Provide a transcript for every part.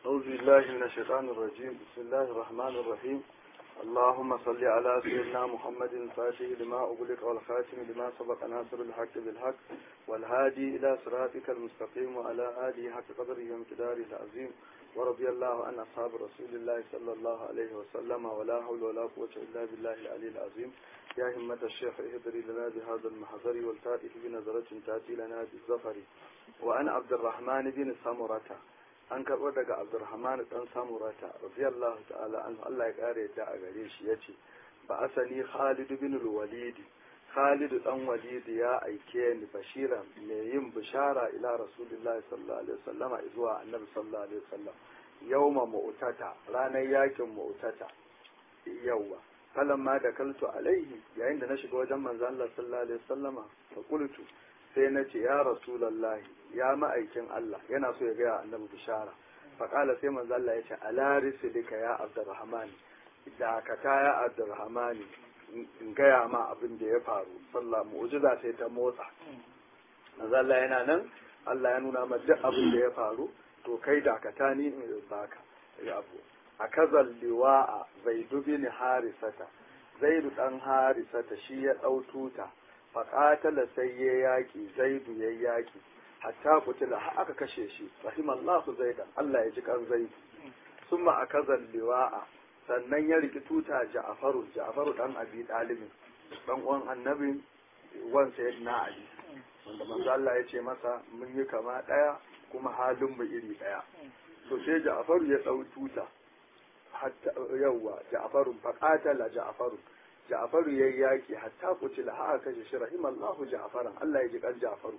أعوذ بالله من الشيطان الرجيم بسم الله الرحمن الرحيم اللهم صل على سيدنا محمد الفاتح لما أغلق والخاتم لما سبق ناصر الحق بالحق والهادي إلى صراطك المستقيم وعلى آله حق قدره وامتداره العظيم ورضي الله عن أصحاب رسول الله صلى الله عليه وسلم ولا حول ولا قوة إلا بالله العلي العظيم يا همة الشيخ اهدري لنا بهذا المحضر والفاتح بنظرة تأتي لنا بالظفر وأنا عبد الرحمن بن سمرة an karɓo daga abdurrahman dan samurata radiyallahu ta'ala an Allah ya kare yadda a gare shi yace ba asali khalid bin walid khalid dan walid ya aike ni bashira mai yin bishara ila rasulullahi sallallahu alaihi wasallam zuwa annabi sallallahu alaihi wasallam yawma mu'tata ranar yakin mu'tata yawa falamma da kaltu alaihi yayin da na shiga wajen manzo Allah sallallahu alaihi wasallama fa qultu sai na ce ya rasulallahi ya ma'aikin Allah yana so ya gaya annabi bishara faƙala sai manzo Allah ya ce ala risilika ya abdurrahman da ka ta ya abdurrahman in gaya ma abin da ya faru sallah mu'jiza sai ta motsa manzo Allah yana nan Allah ya nuna ma duk abin da ya faru to kai da ka ta ni in baka ya abu a kazal liwa'a zaidu bin harisata zaidu dan harisata shi ya dau tuta faƙatala sai ya yaƙi zaidu ya yaƙi hatta kutila har aka kashe shi rahimallahu zaidan Allah ya ji kan zaidu summa akazal liwa'a sannan ya riki tuta ja'faru ja'faru dan abi dalibin dan uwan annabi wan sayyidina ali wanda manzo Allah ya ce masa mun yi kama daya kuma halin mu iri daya to sai ja'faru ya dau tuta hatta yawa ja'faru faqatala ja'faru Ja'faru ya yi yaƙi hatta kutila har aka kashe shi rahimallahu Ja'faran Allah ya ji kan Ja'faru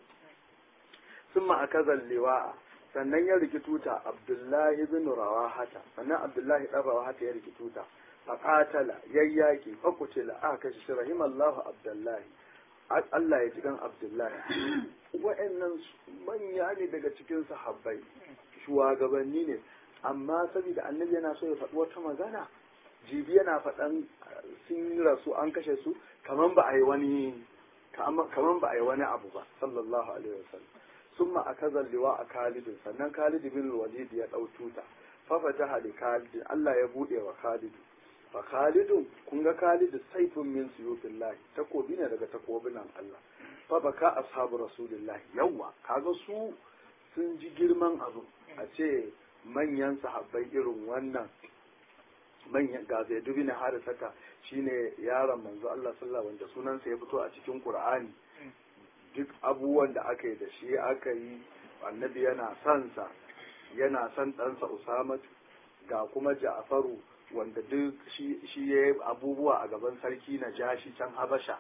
summa akaza liwa'a sannan ya riki tuta Abdullahi ibn Rawahata sannan Abdullahi dan Rawahata ya riki tuta faqatala ya yi yaƙi fa kutila aka kashe shi rahimallahu Abdullahi Allah ya ji kan Abdullahi wa'annan manya ne daga cikin sahabbai shugabanni ne amma saboda annabi yana so ya faɗi wata magana jibi yana faɗan sun rasu an kashe su kaman ba a yi wani kaman ba a yi wani abu ba sallallahu alaihi wasallam summa akaza liwa a Khalid sannan Khalid bin Walid ya dau tuta fa fataha li Khalid Allah ya bude wa Khalid fa Khalid kun ga Khalid saifun min suyutillah takobi ne daga takobinan Allah fa baka ashabu rasulillah yawa kaga su sun ji girman abu a ce manyan sahabbai irin wannan manyan ga zai dubi na harisata shine yaron manzo Allah sallallahu wanda sunansa ya fito a cikin Qur'ani duk abubuwan da aka yi da shi aka yi annabi yana son sa yana son ɗansa Usama ga kuma Ja'faru wanda duk shi shi ya abubuwa a gaban sarki na jashi can Habasha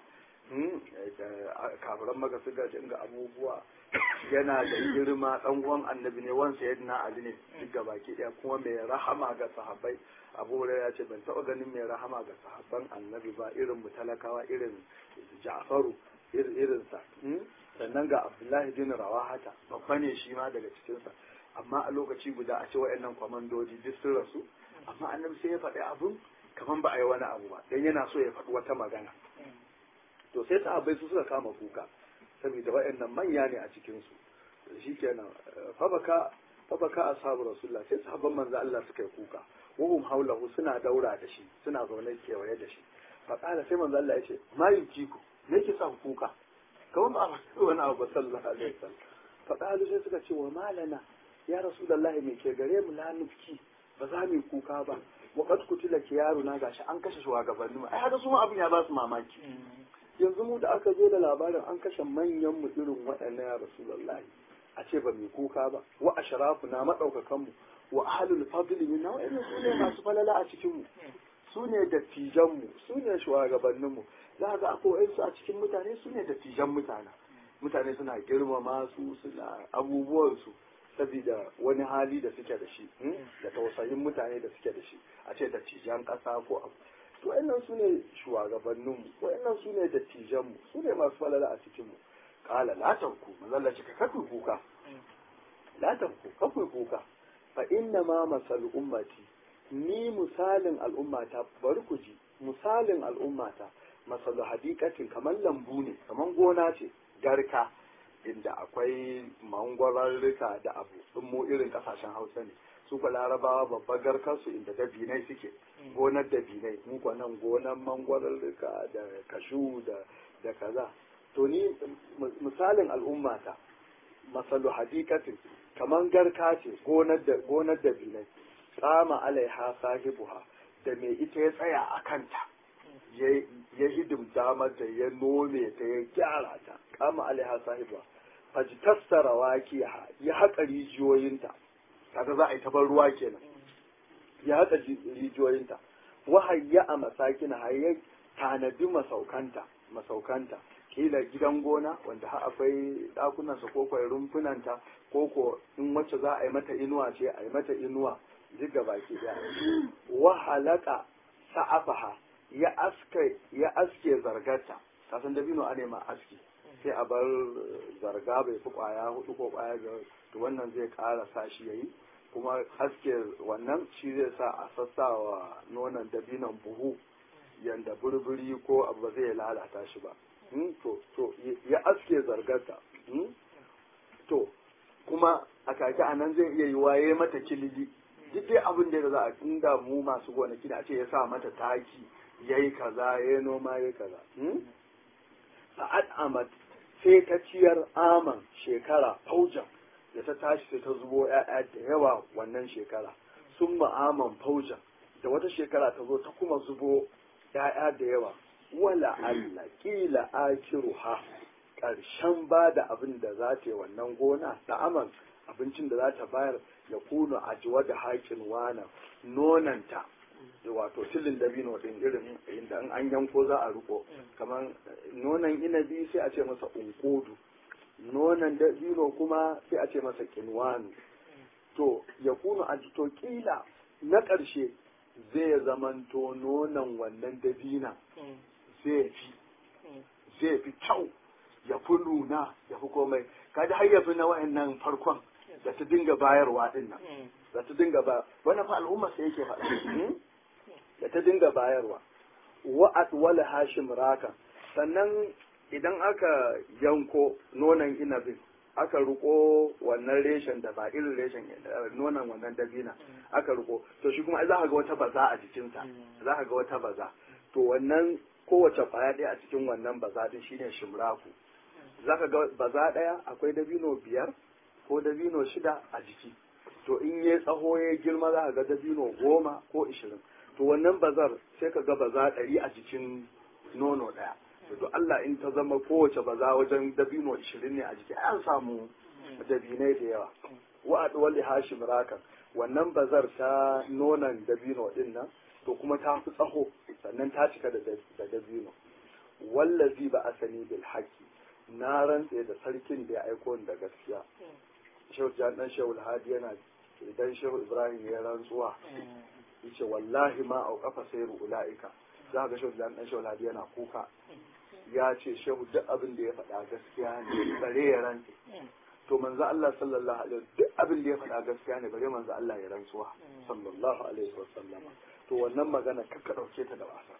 kafiran maka suka dinga abubuwa yana da girma dan uwan annabi ne wan sayyidina ali ne duk gabaki daya kuma mai rahama ga sahabbai abu hurairah ya ce ban taba ganin mai rahama ga sahabban annabi ba irin mu talakawa irin ja'faru irin sa sannan ga abdullahi bin rawahata babba ne shi ma daga cikin sa amma a lokaci guda a ce wayannan kwamandoji duk sun rasu amma annabi sai ya faɗi abun kaman ba a yi wani abu ba dan yana so ya faɗi wata magana to sai sahabbai su suka kama kuka saboda waɗannan manya ne a cikinsu shi kenan fabaka fabaka ashabu rasulullah sai sahabban manzo Allah suka yi kuka wahum haulahu suna daura da shi suna zaune kewaye da shi faqala sai manzo Allah ya ce ma yukiku me yake sa kuka kawai ba wani abu ba sallallahu alaihi wasallam faqalu sai suka ce wa malana ya rasulullahi me ke gare mu la nufki ba za mu kuka ba wa qad kutila kiyaruna gashi an kashe shugabanni mu ai haka su abin ya ba su mamaki yanzu mu da aka zo da labarin an kashe manyan mu irin waɗannan ya rasulullahi a ce ba mai kuka ba wa ashrafu na madaukakan mu wa ahlul fadli minna wa inna su ne masu falala a cikin mu su ne dattijan mu su ne shugabannin mu za ga akwai su a cikin mutane su ne dattijan mutane mutane suna girmama su suna abubuwan su saboda wani hali da suke da shi da tausayin mutane da suke da shi a ce dattijan ƙasa ko abu to wayannan su ne shugabanninmu wayannan su ne dattijanmu su ne masu falala a cikinmu kala la tanku manzalla ce ka kaku kuka la tanku kaku kuka fa inna ma masal ummati ni misalin al'ummata bari ku ji misalin al'ummata masalu hadikatin kamar lambu ne kamar gona ce garka inda akwai mangwararruka da abu sun mu irin kasashen hausa ne su ko larabawa babbar garkarsu inda dabinai suke gonar dabinai mu ko nan gonar mangwararruka da kashu da da kaza to ni misalin al'ummata masalu hadikatin kaman garka ce gonar da gonar dabinai tsama alaiha sahibuha da mai ita ya tsaya a kanta ya hidimta mata ya nome ta ya gyara ta kama alaiha sahibuha fajtassara wakiha ya haƙa rijiyoyinta kaga za a yi tabar ruwa kenan ya haƙa rijiyoyinta wahayya a masakina hayya tanadi masaukanta masaukanta kila gidan gona wanda har akwai ɗakunansa ko kwai rumfunanta ko ko in wacce za a yi mata inuwa ce a yi mata inuwa duk da baki daya wa halaka sa'afaha ya aske ya aske zargarta kasan dabino a nema aski sai a bar zarga bai fi kwaya hudu ko kwaya biyar to wannan zai ƙara sa shi yayi kuma aske wannan shi zai sa a sassawa nonon dabinon buhu yanda burburi ko abu ba zai lalata shi ba to to ya aske zargarta to kuma a kaki a nan zai iya yi waye mata kilili duk dai abin da za a inda mu masu gonaki da ce ya sa mata taki ya yi kaza ya yi noma ya yi kaza sa'ad amat sai ta ciyar aman shekara faujan da ta tashi sai ta zubo ‘ya'ya da yawa wannan shekara sun ma'aman faujan da wata shekara ta zo ta kuma zubo ‘ya'ya da yawa wala Allah kila akiruha ƙarshen ba da abin da za ta yi wannan gona da aman abincin da za ta bayar ya kuno a jiwa da haƙin wana nonanta wato tilin dabino din irin inda an yanko za a riko kamar nonon inabi sai a ce masa unkodu nonon dabino kuma sai a ce masa kinwanu to ya kuno a to kila na ƙarshe zai zamanto nonon wannan dabina zai fi zai fi kyau ya fi nuna ya fi komai kaji har ya fi na wa'annan farkon da ta dinga bayarwa din nan da ta dinga ba wannan fa al'umma sai yake faɗa da ta dinga bayarwa wa atwala hashim raka sannan idan aka yanko nonon inabin aka riko wannan reshen da ba irin reshen nonon wannan dabina aka riko to shi kuma za ka ga wata baza a jikinsa za ka ga wata baza to wannan kowace kwaya ɗaya a cikin wannan baza din shine shimraku za ka ga baza ɗaya akwai dabino biyar ko dabino shida a jiki to in ya tsaho ya girma za ka ga dabino goma ko ishirin to wannan bazar sai ka ga baza ɗari a jikin nono ɗaya to Allah in ta zama kowace baza wajen dabino ishirin ne a jiki an samu dabinai da yawa wa wali hashim rakan wannan bazar ta nonon dabino din nan to kuma ta fi tsaho sannan ta cika da dabino wallazi ba asani bil haqqi na rantse da sarkin da ya aiko da gaskiya shehu jan dan shehu hadi yana idan shehu ibrahim ya rantsuwa yace wallahi ma au kafa sayru ulaika za ga shehu jan dan shehu hadi yana kuka ya ce shehu duk abin da ya faɗa gaskiya ne bare ya rantse to manzo Allah sallallahu alaihi duk abin da ya faɗa gaskiya ne bare manzo Allah ya rantsuwa sallallahu alaihi wasallam to wannan magana kakka dauke ta da wasa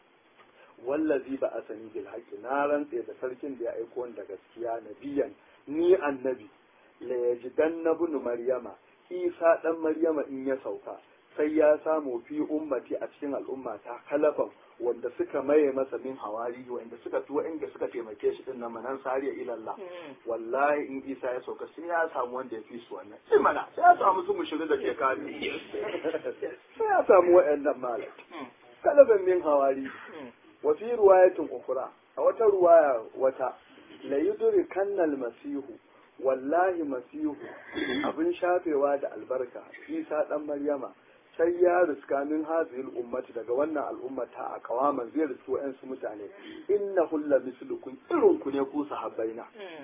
wallazi ba a sani bil haqqi na rantse da sarkin da ya aiko da gaskiya nabiyan ni annabi la yajidanna ibn maryama isa dan maryama in ya sauka sai ya samu fi ummati a cikin al'umma ta kalafan wanda suka maye masa min hawari wanda suka tuwa inda suka taimake shi din nan manan sariya ilallah wallahi in isa ya sauka sai ya samu wanda ya fi su wannan sai mana sai ya samu su mushirin da ke kare sai ya samu wa'annan malam kalafan min hawari wa fi ruwayatin ukura a wata ruwaya wata la yudri kannal masihu wallahi masihu abin shafewa da albarka isa dan maryama sai ya riska min hazil ummati daga wannan al'ummata a kawaman zai riski wa'yansu mutane inna hulla mislukum irin ku ne ku sahabbaina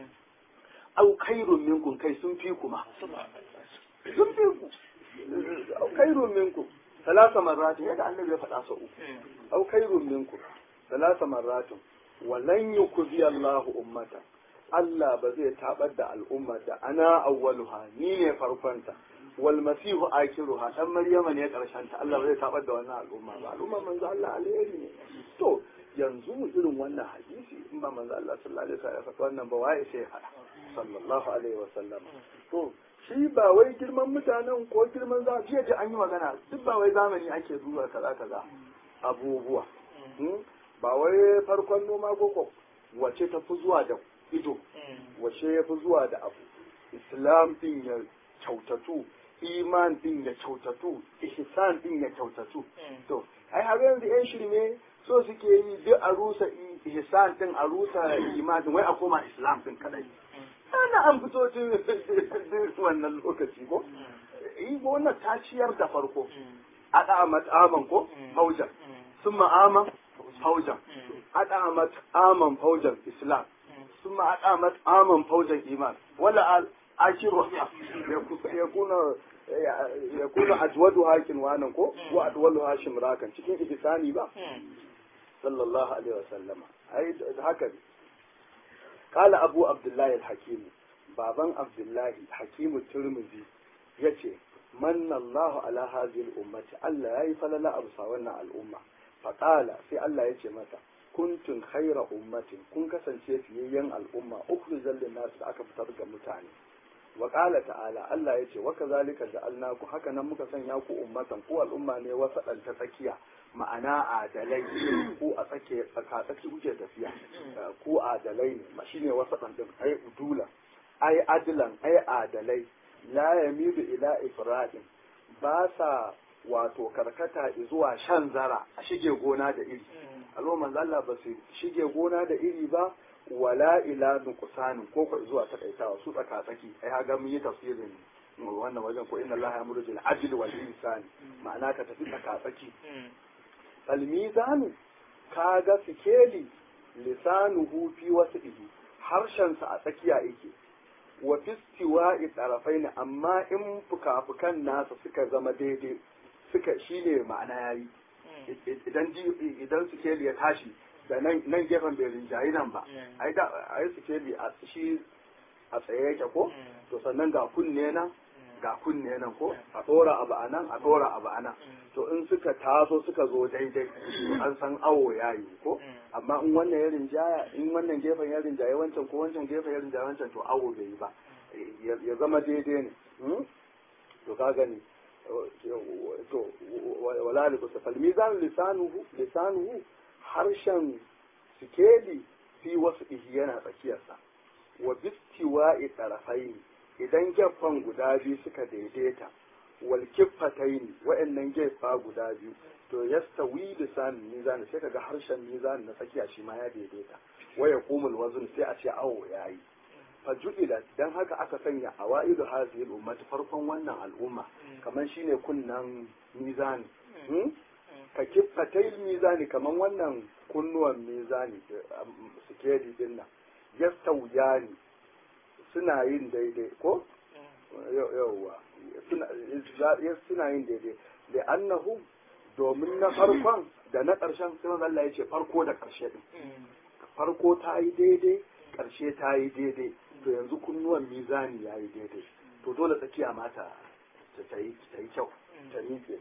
au khairun minkum kai sun fi kuma sun fi ku au khairun minkum salasa marratin yadda annabi ya faɗa sau uku au khairun minkum salasa marratin walan yukzi Allahu ummata Allah ba zai tabar da al'umma da ana awwaluha ni ne farkonta wal masihu akiruha dan maryama ne karshen ta Allah ba zai tabar da wannan al'umma ba al'umma manzo Allah alheri ne to yanzu irin wannan hadisi in ba manzo Allah sallallahu alaihi wasallam ya faɗa wannan ba waye sai faɗa sallallahu alaihi wasallam to shi ba wai girman mutanen ko girman za jiya ji an yi magana duk ba wai zamani ake duba kaza kaza abubuwa ba wai farkon noma ko wace ta fi zuwa da ido wace ya fi zuwa da abu islam din ya kyautatu iman din ya kyautatu ihsan din ya kyautatu to ai har yanzu yan shirme so suke yi duk a rusa ihsan din a rusa iman din wai a koma islam din kadai ana an fito tun wannan lokaci ko yi wannan ta ciyar da farko a da'amat aman ko faujan sun ma'aman faujan a da'amat aman faujan islam sun ma a da'amat aman faujan iman wala akiru ya kuna ya kuna ajwadu hakin wanan ko wa adwalu hashim rakan cikin ihsani ba sallallahu alaihi wasallama ai haka ne قال أبو عبد الله الحكيم بابا عبد الله حكيم الترمذي يتي من الله على هذه الأمة ألا يفل لا أبصى ونا الأمة فقال في الله يتي متى كنتم خير أمة كن كسن في ين الأمة أخرج للناس أكفتر متاني وقال تعالى الله يتي وكذلك جعلناكم هكذا مكسن ياكو أمة قوى الأمة ne وسطا تفكيا ma'ana adalai ko a tsake tsakatsaki kuke tafiya ko adalai ne shi ne wasu ɗanɗin ai udula ai adilan ai adalai la yamidu ila ifradin ba sa wato karkata zuwa shan zara a shige gona da iri alo manzo Allah ba su shige gona da iri ba wala ila nuqsanin ko ko zuwa takaitawa su tsakatsaki ai haga mun yi tafsirin wannan wajen ko inna Allah ya'muru bil adli wal ihsani ma'ana ka tafi tsakatsaki almizanu kaga sikeli lisanuhu fi wasdihi harshensa a tsakiya yake wa fistiwa'i tarafaini amma in fuka-fukan nasa suka zama daidai suka shine ma'ana yayi idan idan sikeli ya tashi da nan nan gefen bai rinjayi nan ba ai da ai sikeli a shi a tsaye yake ko to sannan ga kunne nan ga kunne nan ko a dora abu a nan a dora abu a nan to in suka taso suka zo daidai an san awo ya yi ko amma in wannan ya rinjaya in wannan gefen ya rinjaye wancan ko wancan gefen ya rinjaye wancan to awo bai yi ba ya zama daidai ne to ka gani to wala li kusa fal mizan lisanuhu lisanuhu harshen sikeli fi wasu yana tsakiyarsa wa bistiwa'i tarafaini idan gefen guda biyu suka daidaita wal kiffataini wa'annan gefa guda biyu to yastawi lisan mizan sai kaga harshen mizan na tsakiya shi ma ya daidaita wa yaqumul wazn sai a ce awo yayi faju'ila dan haka aka sanya awaidu hadhihi al-ummati farkon wannan al'umma kaman shine kunnan mizani ka kiffatai mizani kaman wannan kunnuwan mizani sikedi din nan yastawiyani suna yin daidai ko yawwa suna yin daidai da annahu domin na farkon da na ƙarshen sai Allah ya ce farko da ƙarshe din farko ta yi daidai ƙarshe ta yi daidai to yanzu kunnuwan mizani ya yi daidai to dole tsakiya mata ta yi kyau ta miƙe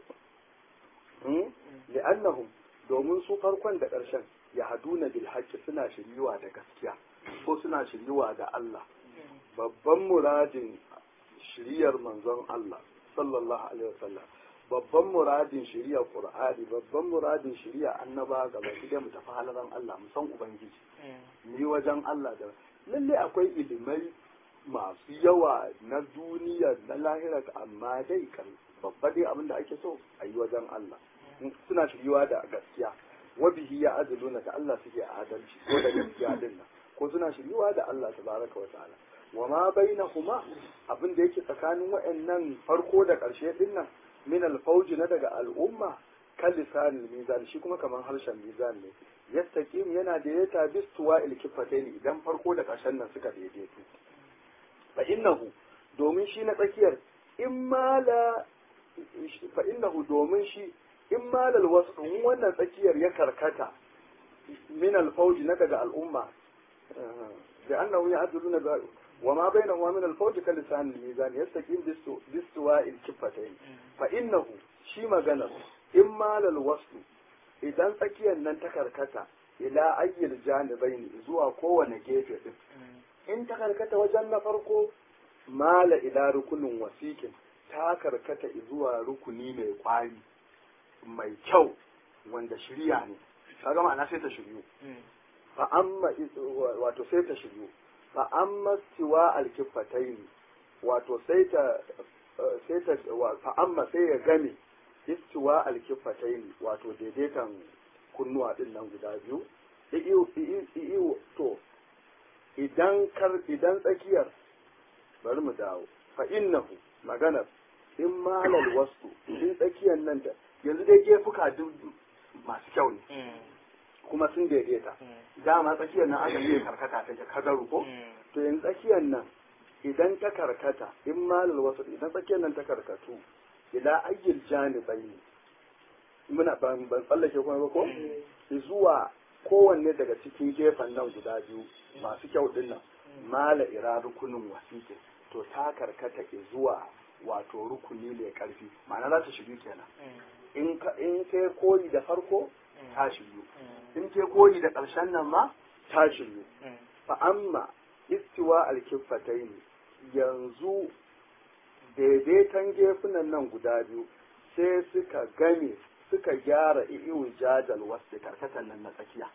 li'annahum domin su farkon da ƙarshen ya haduna bil haqqi suna shiriwa da gaskiya ko suna shiriwa da Allah babban muradin shiriyar manzon Allah sallallahu alaihi wasallam babban muradin shiriya qur'ani babban muradin shiriya annaba gaba da mu tafi halaran Allah mu san ubangiji ni wajen Allah da lalle akwai ilimai masu yawa na duniya na lahira amma dai kan babba dai abin da ake so a yi wajen Allah suna shiriwa da gaskiya wabihi ya adaluna da Allah suke adalci ko da gaskiya din nan ko suna shiriwa da Allah tabaraka wa ta'ala wa ma bainahuma abin da yake tsakanin wayannan farko da ƙarshe din nan min alfauj na daga al'umma kan lisanin mizan shi kuma kamar harshen mizan ne yastaqim yana daidaita bistuwa ilkifataini idan farko da ƙarshen nan suka daidaitu fa innahu domin shi na tsakiyar in mala fa innahu domin shi in malal wasu wannan tsakiyar ya karkata min alfauj na daga al'umma da annahu ya'duluna وما بينهما من الفوج كلسان الميزان يستقيم باستواء الكفتين فإنه شي مغنى إما للوصل idan tsakiyar nan ta karkata ila ayyul janibaini zuwa kowane gefe din in ta karkata wajen na farko mala ila rukunin wasiƙin ta karkata zuwa rukuni mai kwari mai kyau wanda shirya ne kaga ma'ana sai ta shiryu fa amma wato sai ta shiryu fa amma siwa alkifatayn wato sai ta sai ta fa amma sai ya game istiwa alkifatayn wato daidaitan kunnuwa din nan guda biyu iyo to idan kar idan tsakiyar bari mu dawo fa innahu maganar in malal wasu in tsakiyar nan da yanzu dai gefuka duk masu kyau ne kuma sun daidaita dama tsakiyar nan aka ce karkata take kagaru ko to yanzu tsakiyar nan idan ta karkata in malal wasu idan tsakiyar nan ta karkatu ila ayyul janibai muna ban ban tsallake kuma ba ko zuwa kowanne daga cikin gefen nan guda biyu masu kyau din nan mala ira rukunin wasiƙin to ta karkata zuwa wato rukuni mai karfi ma'ana za ta shiru kenan in ka in kai koyi da farko ta shiru in kai koyi da ƙarshen nan ma ta shiru fa amma istiwa alkiffatain yanzu daidaitan gefunan nan guda biyu sai suka game suka gyara i'iwu jadal wasu karkatan nan na tsakiya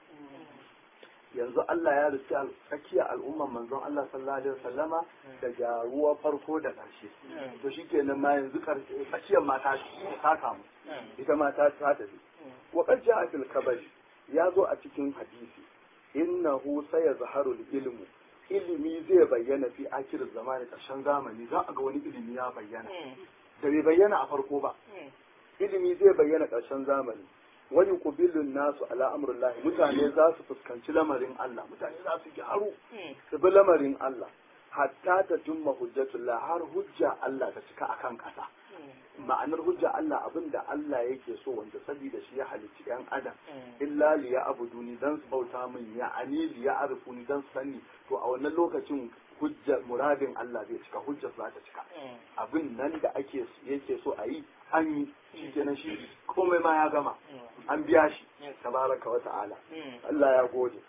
yanzu Allah ya rufe tsakiya al'umman manzon Allah sallallahu alaihi wasallama da gyaruwa farko da ƙarshe to shikenan ma yanzu tsakiyar ma ta ta kamu ita ma ta ta tafi wa qad ja'a fil kabari ya zo a cikin hadisi innahu sayazharu ilmu ilimi zai bayyana fi akir zamani ƙarshen zamani za a ga wani ilimi ya bayyana da bai bayyana a farko ba ilimi zai bayyana ƙarshen zamani wani kubilun nasu ala amrullahi mutane za su fuskanci lamarin Allah mutane za su gyaru su bi lamarin Allah hatta ta tumma hujjatullah har hujja Allah ta cika akan ƙasa ma'anar hujja Allah abin da Allah yake so wanda saboda shi ya halicci yan adam illa li ya abuduni dan su bauta min ya ani li ya arifuni dan su sani to a wannan lokacin hujja muradin Allah zai cika hujjar za ta cika abin nan da ake yake so a yi an yi shi kenan shi komai ma ya gama an biya shi tabaraka wa ta'ala Allah ya gode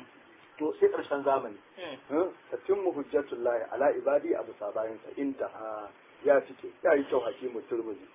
to sai karshen zamani tatimmu hujjatullahi ala ibadi abu sabayin sa intaha ya cike ya yi kyau hakimu turmuzi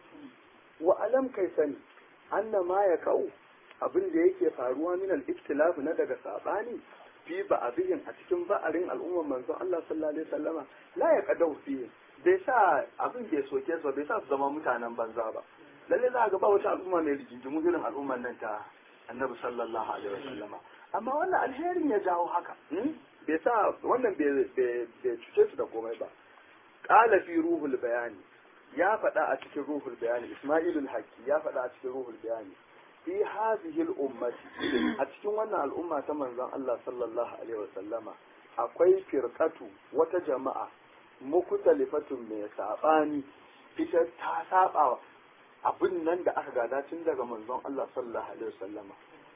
wa alam kai sani anna ma ya kau abin da yake faruwa min al-ikhtilaf na daga sabani fi ba'abihin a cikin ba'arin al'ummar manzon Allah sallallahu alaihi wasallama la ya qadau fi bai sa abin bai soke su bai sa su zama mutanen banza ba lalle za ga ba wata al'umma mai rigingimu irin al'ummar nan ta annabi sallallahu alaihi wasallama amma wannan alherin ya jawo haka bai sa wannan bai cuce su da komai ba qala fi ruhul bayani ya faɗa a cikin ruhul bayani isma'ilul haqqi ya faɗa a cikin ruhul bayani fi hadhihi al-ummati a cikin wannan al'umma ta manzon Allah sallallahu alaihi wasallama akwai firqatu wata jama'a mukutalifatun mai sabani ita ta saba abin nan da aka gada tun daga manzon Allah sallallahu alaihi wasallama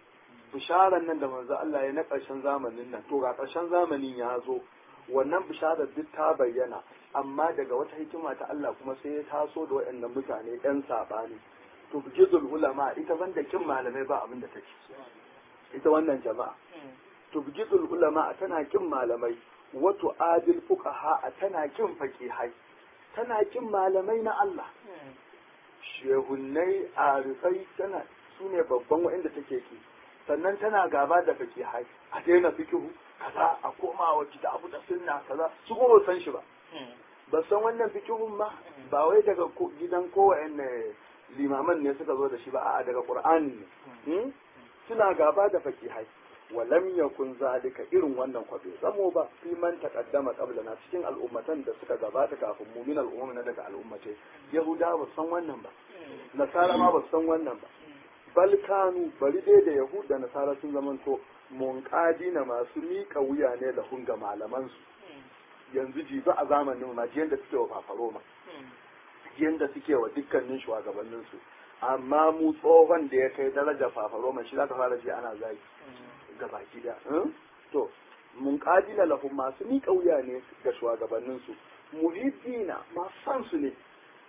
bisharan nan da manzon Allah ya na ƙarshen zamanin nan to ga ƙarshen zamanin ya zo wannan bisharar duk ta bayyana amma daga wata hikima ta Allah kuma sai ya taso da waɗannan mutane ɗan saɓani to bujizul ulama ita banda kin malamai ba abin da take ita wannan jama'a to bujizul ulama tana kin malamai wato adil fuqaha tana kin faqihai tana kin malamai na Allah shehunnai arifai tana sune babban waɗanda take ki sannan tana gaba da faqihai a daina fikihu kaza a koma wa kitabu da sunna kaza su kuma san shi ba ba san wannan fikihun ba ba wai daga gidan kowanne limaman ne suka zo da shi ba a'a daga qur'ani ne suna gaba da fakihai walam yakun zalika irin wannan kwabe zamo ba fi man taqaddama qablana cikin al'ummatan da suka gabata kafin mu min al'umma daga al'ummatai yahuda ba san wannan ba nasara ma ba san wannan ba bal kanu bari dai da yahud da nasara sun zamanto munqadi na masu miƙa wuya ne da hunga malaman su yanzu jibi a zamanin ma yanda suke wa fafaroma yanda suke wa dukkanin shugabannin su amma mu tsohon da ya kai daraja fafaroma shi zaka fara ji ana zagi ga baki da to mun kadila lahum masu miƙa wuya ne ga shugabannin su muhiddina masu san su ne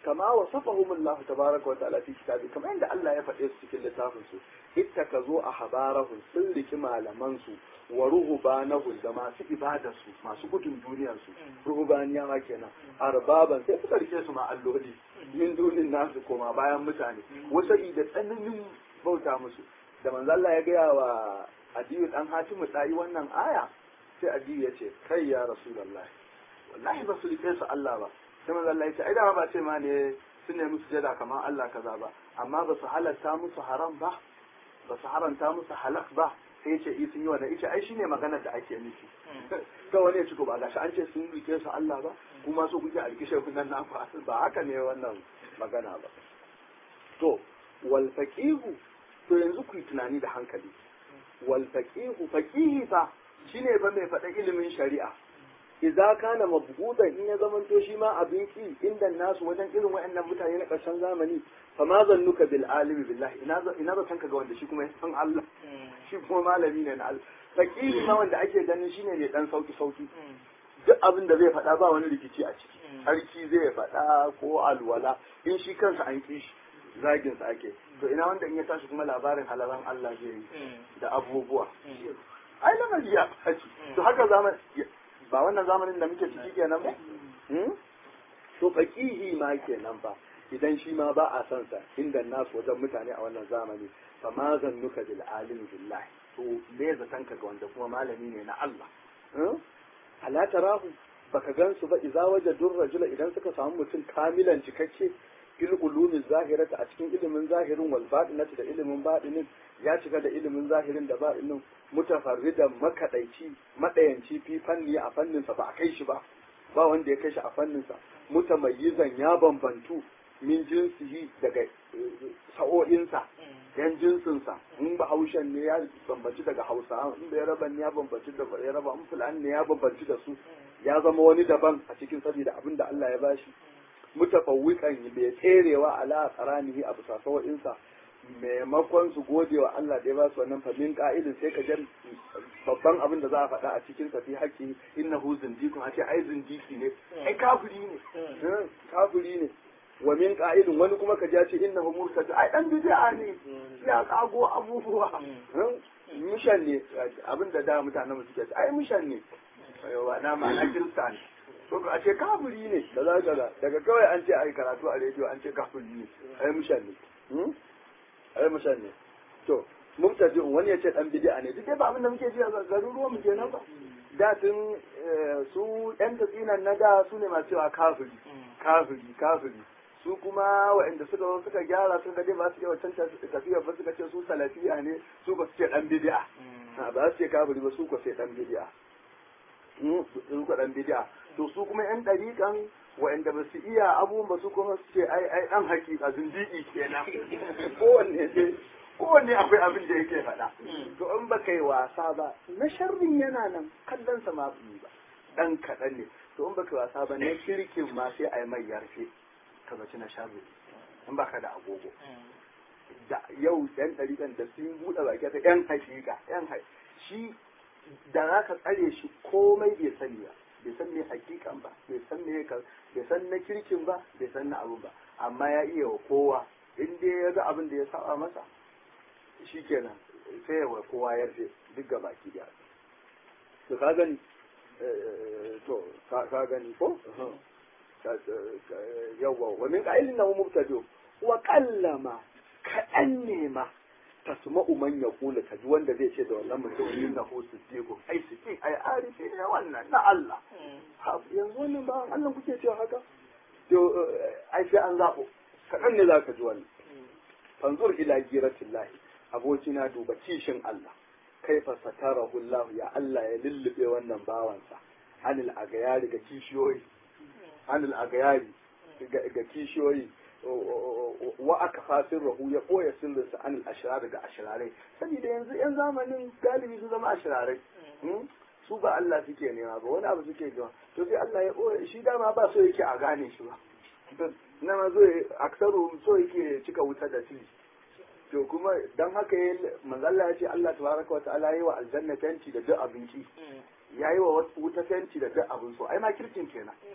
kama wasafahum Allah tabaraka wa ta'ala fi kitabi kamar yadda Allah ya faɗe su cikin littafin su ittakazu ahbarahum sun riki malaman su wa ruhubanahum da masu ibadar su masu gudun duniyar su ruhubaniyawa kenan arbaban sai suka rike su ma alloli min dunin nasu koma bayan mutane wasu da tsananin bauta musu da manzo Allah ya gaya wa Adiyu dan Hatimu dai wannan aya sai Adiyu ya ce kai ya Rasulullahi wallahi ba su rike su Allah ba sai manzo Allah ya ce ai da ba ce ma ne sun nemi sujada kamar Allah kaza ba amma ba su halatta musu haram ba ba su haranta musu halak ba sai ya ce i sun yi wannan ita ai shine maganar da ake nufi to wani ya ci ba gashi an ce sun rike su Allah ba kuma so kuke alkishe kunan na ba haka ne wannan magana ba to wal faqihu to yanzu ku yi tunani da hankali wal faqihu faqihi fa shine fa mai faɗa ilimin shari'a idza kana mabghudan in ya zamanto shi ma abin ki inda nasu wajen irin wayannan mutane na ƙarshen zamani fa ma zannuka bil alimi billahi ina ina zaton ka ga wanda shi kuma ya san Allah shi kuma malami ne na Allah faqihi ma wanda ake ganin shine ne dan sauki sauki duk abin da zai faɗa ba wani rikici a ciki sarki zai faɗa ko alwala in shi kansa an ki shi zagin sa ake to ina wanda in ya tashi kuma labarin halalan Allah zai yi da abubuwa ai lamari ya faci to haka zaman ba wannan zamanin da muke ciki kenan ba to faqihi ma kenan ba idan shi ma ba a san sa inda nasu wajen mutane a wannan zamani fa ma zannuka bil alim billahi to me zatan ka ga wanda kuma malami ne na Allah ala tarahu baka gansu ba idza wajadur rajula idan suka samu mutum kamilan cikakke fil ulumi zahirata a cikin ilimin zahirin wal batinati da ilimin batinin ya cika da ilimin zahirin da batinin mutafarridan makadaici madayanci fi fanni a fannin sa ba a kai shi ba ba wanda ya kai shi a fannin sa mutamayyizan ya bambantu min jinsihi daga sa'o'insa yan jinsinsa in ba haushen ne ya bambanci daga hausa in bai raba ne ya bambanci da bai raba in fulani ne ya bambanci da su ya zama wani daban a cikin saboda abin da Allah ya bashi mutafawwikan bai tserewa ala qaranihi a bisa sa'o'insa maimakon su gode wa Allah da ya ba su wannan famin ka'idin sai ka jan babban abin da za a faɗa a cikin sa fi haƙƙi innahu zindiqun a ce ai zindiki ne ai kafiri ne kafiri ne wa min ka'idin wani kuma ka ja ce innahu murtad ai dan bid'a ne ya kago abubuwa mishan ne abin da da mutanen suke ai mishan ne yawa na ma'ana kirista ne to a ce kafiri ne da za ka daga kawai an ce ai karatu a rediyo an ce kafiri ne ai mishan ne ai mishan ne to mubtadi wani ya ce dan bid'a ne duk ba abin da muke ji a garuruwan mu kenan ba da tun su yan tatsinan na da su ne masu cewa kafiri kafiri kafiri su kuma waɗanda suka zo suka gyara suka dai ba su yi wancan tafiyar ba suka ce su salafiya ne su ba su ce dan bid'a ba su ce kafiri ba su ko sai dan bid'a su ko dan bid'a to su kuma yan dariƙan waɗanda ba su iya abubuwan ba su kuma su ce ai ai dan hakika zindiki kenan kowanne sai kowanne akwai abin da yake faɗa to in ba kai wasa ba na sharrin yana nan kallon sa ma ba dan kaɗan ne to in ba kai wasa ba na kirkin ma sai a yi mai yarfe ka zaci na sharri in ba ka da agogo da yau yan ɗariƙan da sun buɗe baki ta yan hakika yan shi da za ka tsare shi komai bai sani ba bai san me hakikan ba bai san me bai san na kirkin ba bai san na abu ba amma ya iya wa kowa in dai ya ga abin da ya saba masa shi kenan sai ya wa kowa ya rufe duk ga baki da to ka gani to ka gani ko yawwa wa min qa'ilin nahu mubtadi wa qallama kaɗan ne ma tasma'u man yaqulu ka ji wanda zai ce da wannan mutum innahu siddiqu ai siddiq ai arifi ne wannan na Allah yanzu wannan ba Allah kuke cewa haka to ai sai an zabo kaɗan ne za ka ji wannan fanzur ila giratillahi abokina duba kishin Allah kaifa satarahu Allah ya Allah ya lullube wannan bawansa anil agayari ga kishiyoyi anil agayari ga kishiyoyi wa aka fasin rahu ya koya sirrinsa anil ashirar ga ashirarai saboda yanzu yan zamanin galibi su zama ashirarai su ba Allah suke nema ba wani abu suke gama to sai Allah ya koya shi dama ba so yake a gane shi ba na ma zo aksaru so yake cika wuta da shi to kuma dan haka ya manzo Allah ya ce Allah tabaraka wa ta'ala yayi wa aljanna tanti da duk abinci yayi wa wuta tanti da duk abin so ai ma kirkin kenan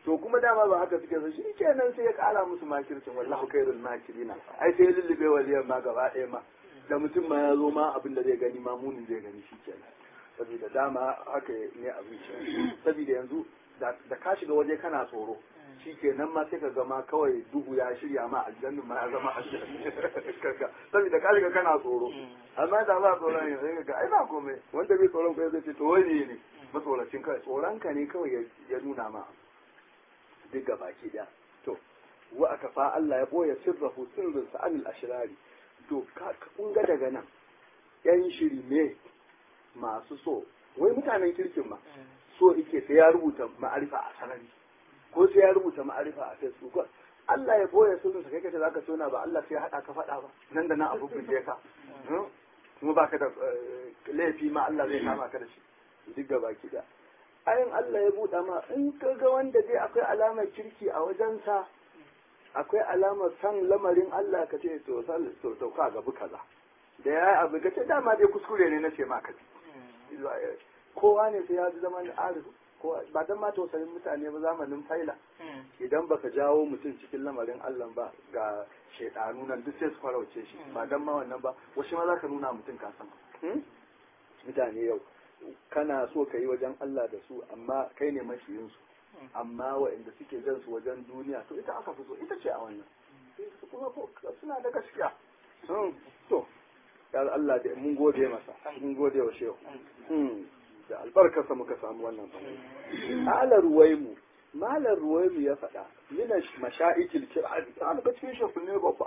to kuma dama ba haka suke so shi kenan sai ya kara musu makircin wallahu khairul makirina ai sai lullube waliyan ma gaba ɗaya ma da mutum ma ya zo ma abin da zai gani ma munin zai gani shi kenan saboda dama haka ne abin shi saboda yanzu da ka shiga waje kana tsoro shi kenan ma sai ka gama kawai duhu ya shirya ma aljannin ma ya zama aljannin saboda ka shiga kana tsoro amma da ba tsoron yanzu sai ga ai ba komai wanda bai tsoron kai zai ce to wani ne matsoracin kai tsoron ka ne kawai ya nuna ma duk ga baki daya to wa aka fa Allah ya boye sirrahu sirrin sa anil ashrari to kun ga daga nan yan shiri ne masu so wai mutanen kirkin ma so yake sai ya rubuta ma'arifa a sarari ko sai ya rubuta ma'arifa a facebook Allah ya boye sirrin sa kai kace zaka tona ba Allah sai ya hada ka fada ba nan da nan abu bince ka kuma baka da laifi ma Allah zai kama ka da shi duk ga baki da ayin Allah ya buɗa ma in ka ga wanda dai akwai alamar kirki a wajensa akwai alamar san lamarin Allah ka ce to to to ka gabu kaza da ya abu ka ce dama dai kuskure ne na ce ma ka kowa ne sai ya ji zaman arif ko ba dan ma tausayin mutane ba zamanin faila idan baka jawo mutum cikin lamarin Allah ba ga shaidanu nan duk sai su farauce shi ba dan ma wannan ba wasu ma za ka nuna mutum ka san mutane yau kana so ka yi wajen Allah da su amma kai ne mashiyinsu amma waɗanda suke jan su wajen duniya to ita aka fi so ita ce a wannan kuma suna da gaskiya to ya Allah da mun gode masa mun gode wa shehu da albarkarsa muka samu wannan ba ala ruwaimu malar ruwaimu ya faɗa mina masha'ikil kir'ani ta daga cikin shehunne babba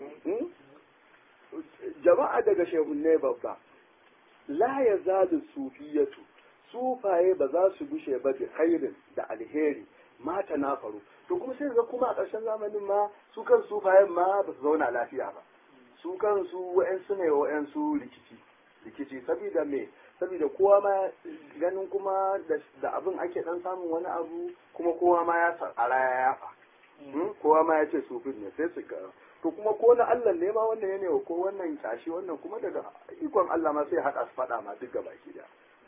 jama'a daga shehunne babba la ya zalu sufiyatu sufaye ba za su gushe ba da khairin da alheri mata na faru to kuma sai ga kuma a ƙarshen zamanin ma su kan sufayen ma ba su zauna lafiya ba su kan su wa'yansu ne wa'yansu rikici rikici saboda me saboda kowa ma ganin kuma da abin ake dan samun wani abu kuma kowa ma ya tsara ya yafa kowa ma ya ce sufin ne sai su to kuma ko na Allah ne ma wannan yana ko wannan kyashi wannan kuma daga ikon Allah ma sai haɗa su faɗa ma duk gaba ki da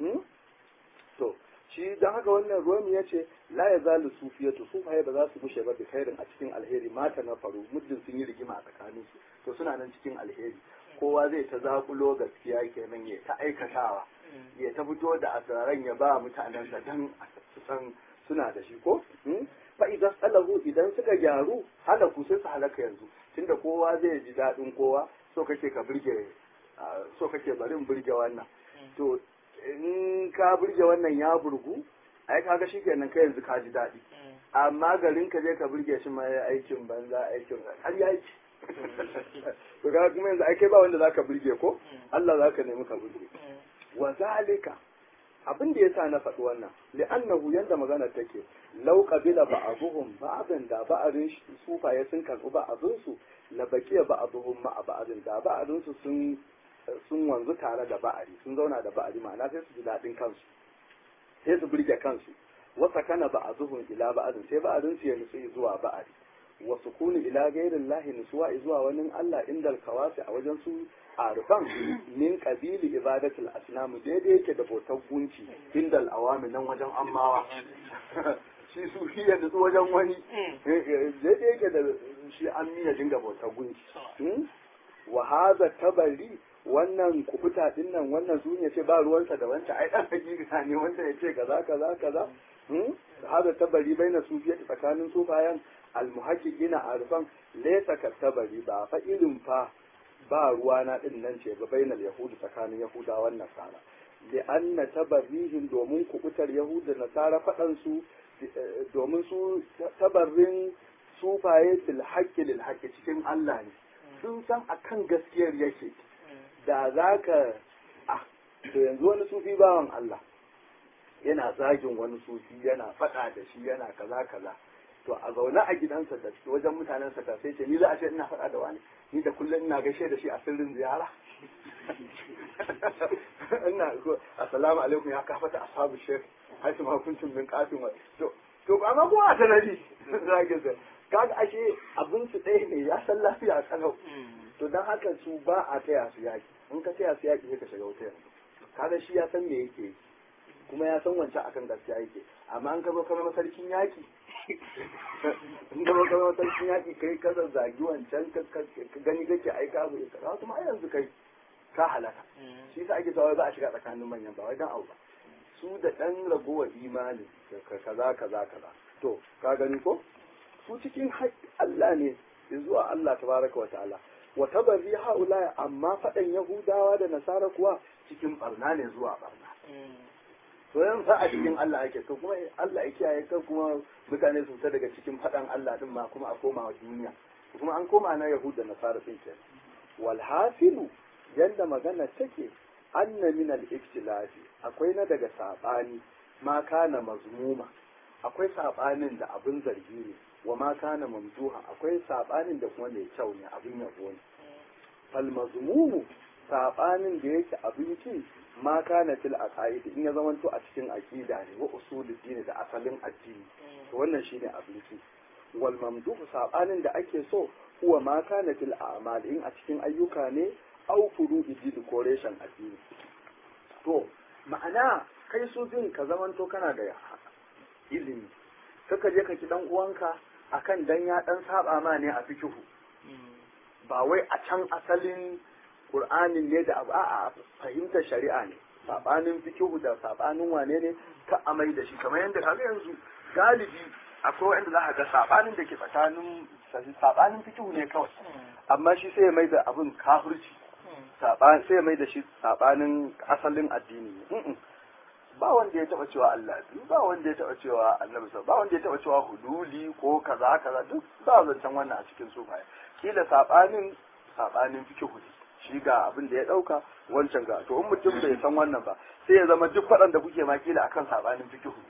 to shi dan haka wannan ruwan ya ce la ya zalu sufiyatu sufaye ba za su bushe ba bi khairin a cikin alheri mata na faru muddin sun yi rigima a tsakanin su to suna nan cikin alheri kowa zai ta zakulo gaskiya kenan ya ta aikatawa ya ta fito da asiraran ya ba mutanen da dan su san suna da shi ko fa idan salahu idan suka gyaru halaku sai su halaka yanzu tunda kowa zai ji daɗin kowa so kake ka burge so kake bari in burge wannan to in ka burge wannan ya burgu ai kaga shikenan kai yanzu ka ji daɗi amma garin ka je ka burge shi ma aikin banza aikin har ya aiki to ga kuma yanzu ai kai ba wanda zaka burge ko Allah zaka nemi ka burge wa zalika abin da yasa na faɗi wannan li'annahu yanda magana take law qabila ba'dhum ba'dan da ba'arin sufaye sun karɓi ba'adun su la baqiya ba'dhum ma'a ba'din da ba'adun su sun sun wanzu tare da ba'ari sun zauna da ba'ari ma'ana sai su ji daɗin kansu sai su burge kansu wasa kana ba'dhum ila ba'din sai ba'adun su ya nutsu zuwa ba'ari wa sukuni ila gairin lahi nusuwa zuwa wani Allah indal kawasi a wajen su arifan min qabili ibadatul asnam daidai yake da bautar gunci indal awami nan wajen ammawa shi su shi ya nutsu wajen wani daidai yake da shi an miya dinga bautar gunci wa hadha tabari wannan kubuta din nan wannan zuniya ce ba ruwansa da wancan ai dan hakika ne wanda ya ce kaza kaza kaza hada tabari baina sufiyati tsakanin sufayan almuhaqqiqina arfan laysa katabari ba fa irin fa ba ruwa na din nan ce ba bainal yahudi tsakanin yahudawan nasara li anna tabarrihim domin kubutar yahuda nasara fadan su domin su tabarrin sufaye fil haqqi lil haqqi cikin Allah ne sun san akan gaskiyar yake da zaka ah to yanzu wani sufi bawan Allah yana zagin wani sufi yana faɗa da shi yana kaza kaza to a zaune a gidansa da wajen mutanen sa sai ce ni za a ce ina faɗa da wani ni da kullum ina gaishe da shi a sirrin ziyara ina assalamu alaikum ya kafata ashabu shek haisu ma kuntum min qatin wa to to amma ko a sanadi zage sa kaga ashe abin su ɗaya ne ya san lafiya a kalau to dan haka su ba a taya su yaki in ka taya su yaki sai ka shiga wuta yanzu kaga shi ya san me yake yi kuma ya san wancan akan gaskiya yake amma an ka zo kamar sarkin yaki inda ba kama sarkin yaƙi kai ka zagi wancan ka gani kake ai ka bai kaza kuma ai yanzu kai ka halaka shi sa ake sawa za a shiga tsakanin manyan ba wai dan abu ba su da dan ragowar imani kaza kaza kaza to ka gani ko su cikin haƙƙi Allah ne zuwa Allah tabaraka wa ta'ala wa tabarri haula amma faɗan yahudawa da nasara kuwa cikin barna ne zuwa barna to yan fa a cikin Allah ake to kuma Allah ya kiyaye kan kuma mutane su fita daga cikin faɗan Allah din ma kuma a koma wa duniya kuma an koma na yahud da nasara din ke wal hasilu yanda magana take anna min al ikhtilafi akwai na daga sabani ma kana mazmuma akwai sabanin da abin zargi ne wa ma kana mamduha akwai sabanin da kuma mai kyau ne abin yabo ne fal mazmumu sabanin da yake abinci ma kana fil aqaid in ya zamanto a cikin aqida ne wa usulul din da asalin addini to wannan shine abinci wal mamduhu sabanin da ake so huwa ma kana fil a'mal in a cikin ayyuka ne au furu'i din ko reshen addini to ma'ana kai su din ka zamanto kana da ilimi kaka je ka ki dan uwanka akan dan ya dan saba ma ne a fikihu ba wai a can asalin qur'anin ne da abu a fahimtar shari'a ne sabanin fikihu da sabanin wane ne ka amai da shi kamar yadda kaga yanzu galibi akwai wanda za ka ga sabanin da ke tsakanin sabanin fikihu ne kawai amma shi sai ya mai da abin kafirci sai ya mai da shi sabanin asalin addini ne ba wanda ya taba cewa Allah biyu ba wanda ya taba cewa annabi ba wanda ya taba cewa huduli ko kaza kaza duk ba zancen wannan a cikin sufaye kila sabanin sabanin fikihu ne shi ga abin da ya dauka wancan ga to in mutum bai san wannan ba sai ya zama duk faɗan da kuke ma kila akan sabanin fikihu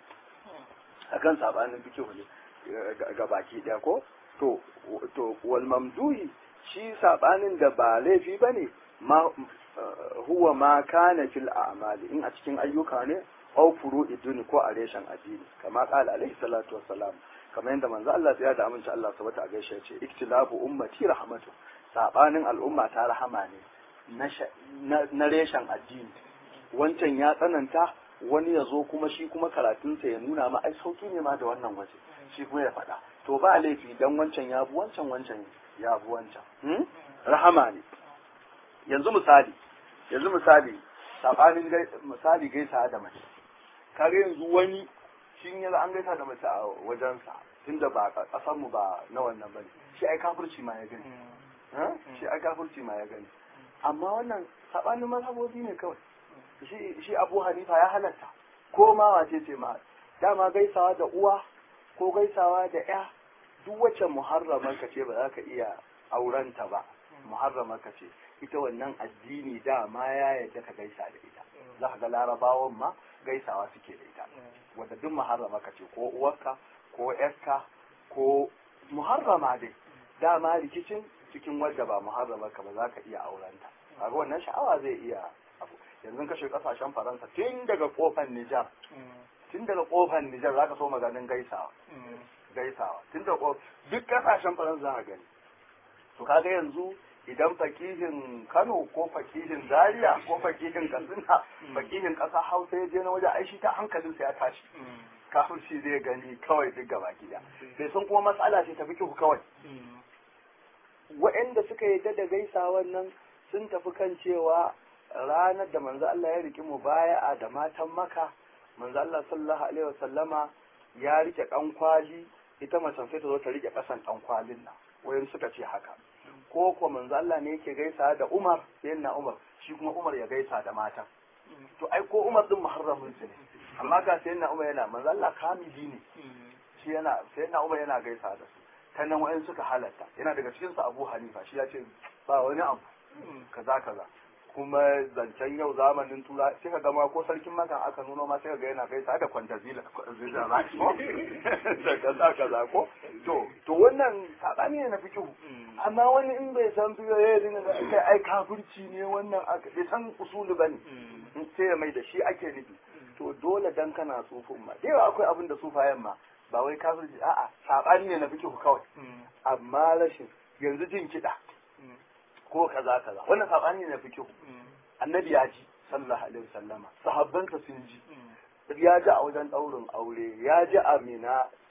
akan sabanin fikihu ne ga baki ɗaya ko to to wal mamduhi shi sabanin da ba laifi bane ma huwa ma kana fil a'mali in a cikin ayyuka ne aw furu'i duni ko a reshen addini kama qala alaihi salatu wassalam kamar yadda manzo Allah ya da aminci Allah subhanahu wa gaishe ya ce iktilafu ummati rahmatu sabanin al'umma ta rahama ne na reshen addini wancan ya tsananta wani ya zo kuma shi kuma karatunsa ya nuna ma ai sauki ne ma da wannan waje shi kuma ya faɗa to ba laifi dan wancan ya bu wancan wancan ya bu wancan rahama ne yanzu misali yanzu misali sabanin misali gaisa da mace kage yanzu wani shin yanzu an gaisa da mace a wajensa tunda ba kasar mu ba na wannan bane shi ai kafirci ma ya gani shi ai kafirci ma ya gani amma wannan sabanin mazhabobi ne kawai shi shi Abu Hanifa ya halatta ko ma wace ce ma dama gaisawa da uwa ko gaisawa da ya duk wacce muharramar ka ce ba za ka iya aurenta ba muharramar ka ce ita wannan addini dama ya yadda ka gaisa da ita za ka ga larabawan ma gaisawa suke da ita wadda duk muharrama ka ce ko uwarka ko yarka ko muharrama dai dama rikicin cikin wadda ba muharrama ka ba za ka iya aurenta kaga wannan sha'awa zai iya abu yanzu kashe kasashen faransa tun daga kofan nijar tun daga kofan nijar za ka so maganin gaisawa gaisawa tun da duk kasashen faransa za ka gani to kaga yanzu idan fakihin Kano ko fakihin Zaria ko fakihin Katsina fakihin ƙasa Hausa ya je na waje aishi ta hankalinsa ya tashi kafin shi zai gani kawai duk gaba gida bai san kuma matsala ce ta fikihu kawai waɗanda suka yadda da gaisawan nan sun tafi kan cewa ranar da manzo Allah ya riki mubaya'a da matan maka manzo Allah sallallahu alaihi wasallama ya rike ɗan kwali ita macen sai ta zo ta rike ƙasan ɗan kwalin nan wayan suka ce haka ko ko manzo Allah ne yake gaisa da Umar sayyidina Umar shi kuma Umar ya gaisa da matan to ai ko Umar din muharramin su ne amma ga sayyidina Umar yana manzo Allah kamili ne shi yana sayyidina Umar yana gaisa da su ta nan wayan suka halatta yana daga cikin su Abu Hanifa shi ya ce ba wani abu kaza kaza kuma zancen yau zamanin tura sai ka gama ko sarkin makan aka nuno ma sai ka ga yana gaisa da kwantazila kwantazila ba ko da kaza kaza ko to to wannan sabani ne na fikihu amma wani in bai san fikihu ya dinga da kai ai kafirci ne wannan aka bai san usulu bane sai ya mai da shi ake nufi to dole dan kana tsufin ma dai akwai abin da sufayen ma ba wai kafirci a'a sabani ne na fikihu kawai amma rashin yanzu jin kiɗa ko kaza kaza wannan sabani ne na fikihu annabi ya ji sallallahu alaihi wasallama sahabbansa sun ji ya ji a wajen daurin aure ya ji a mina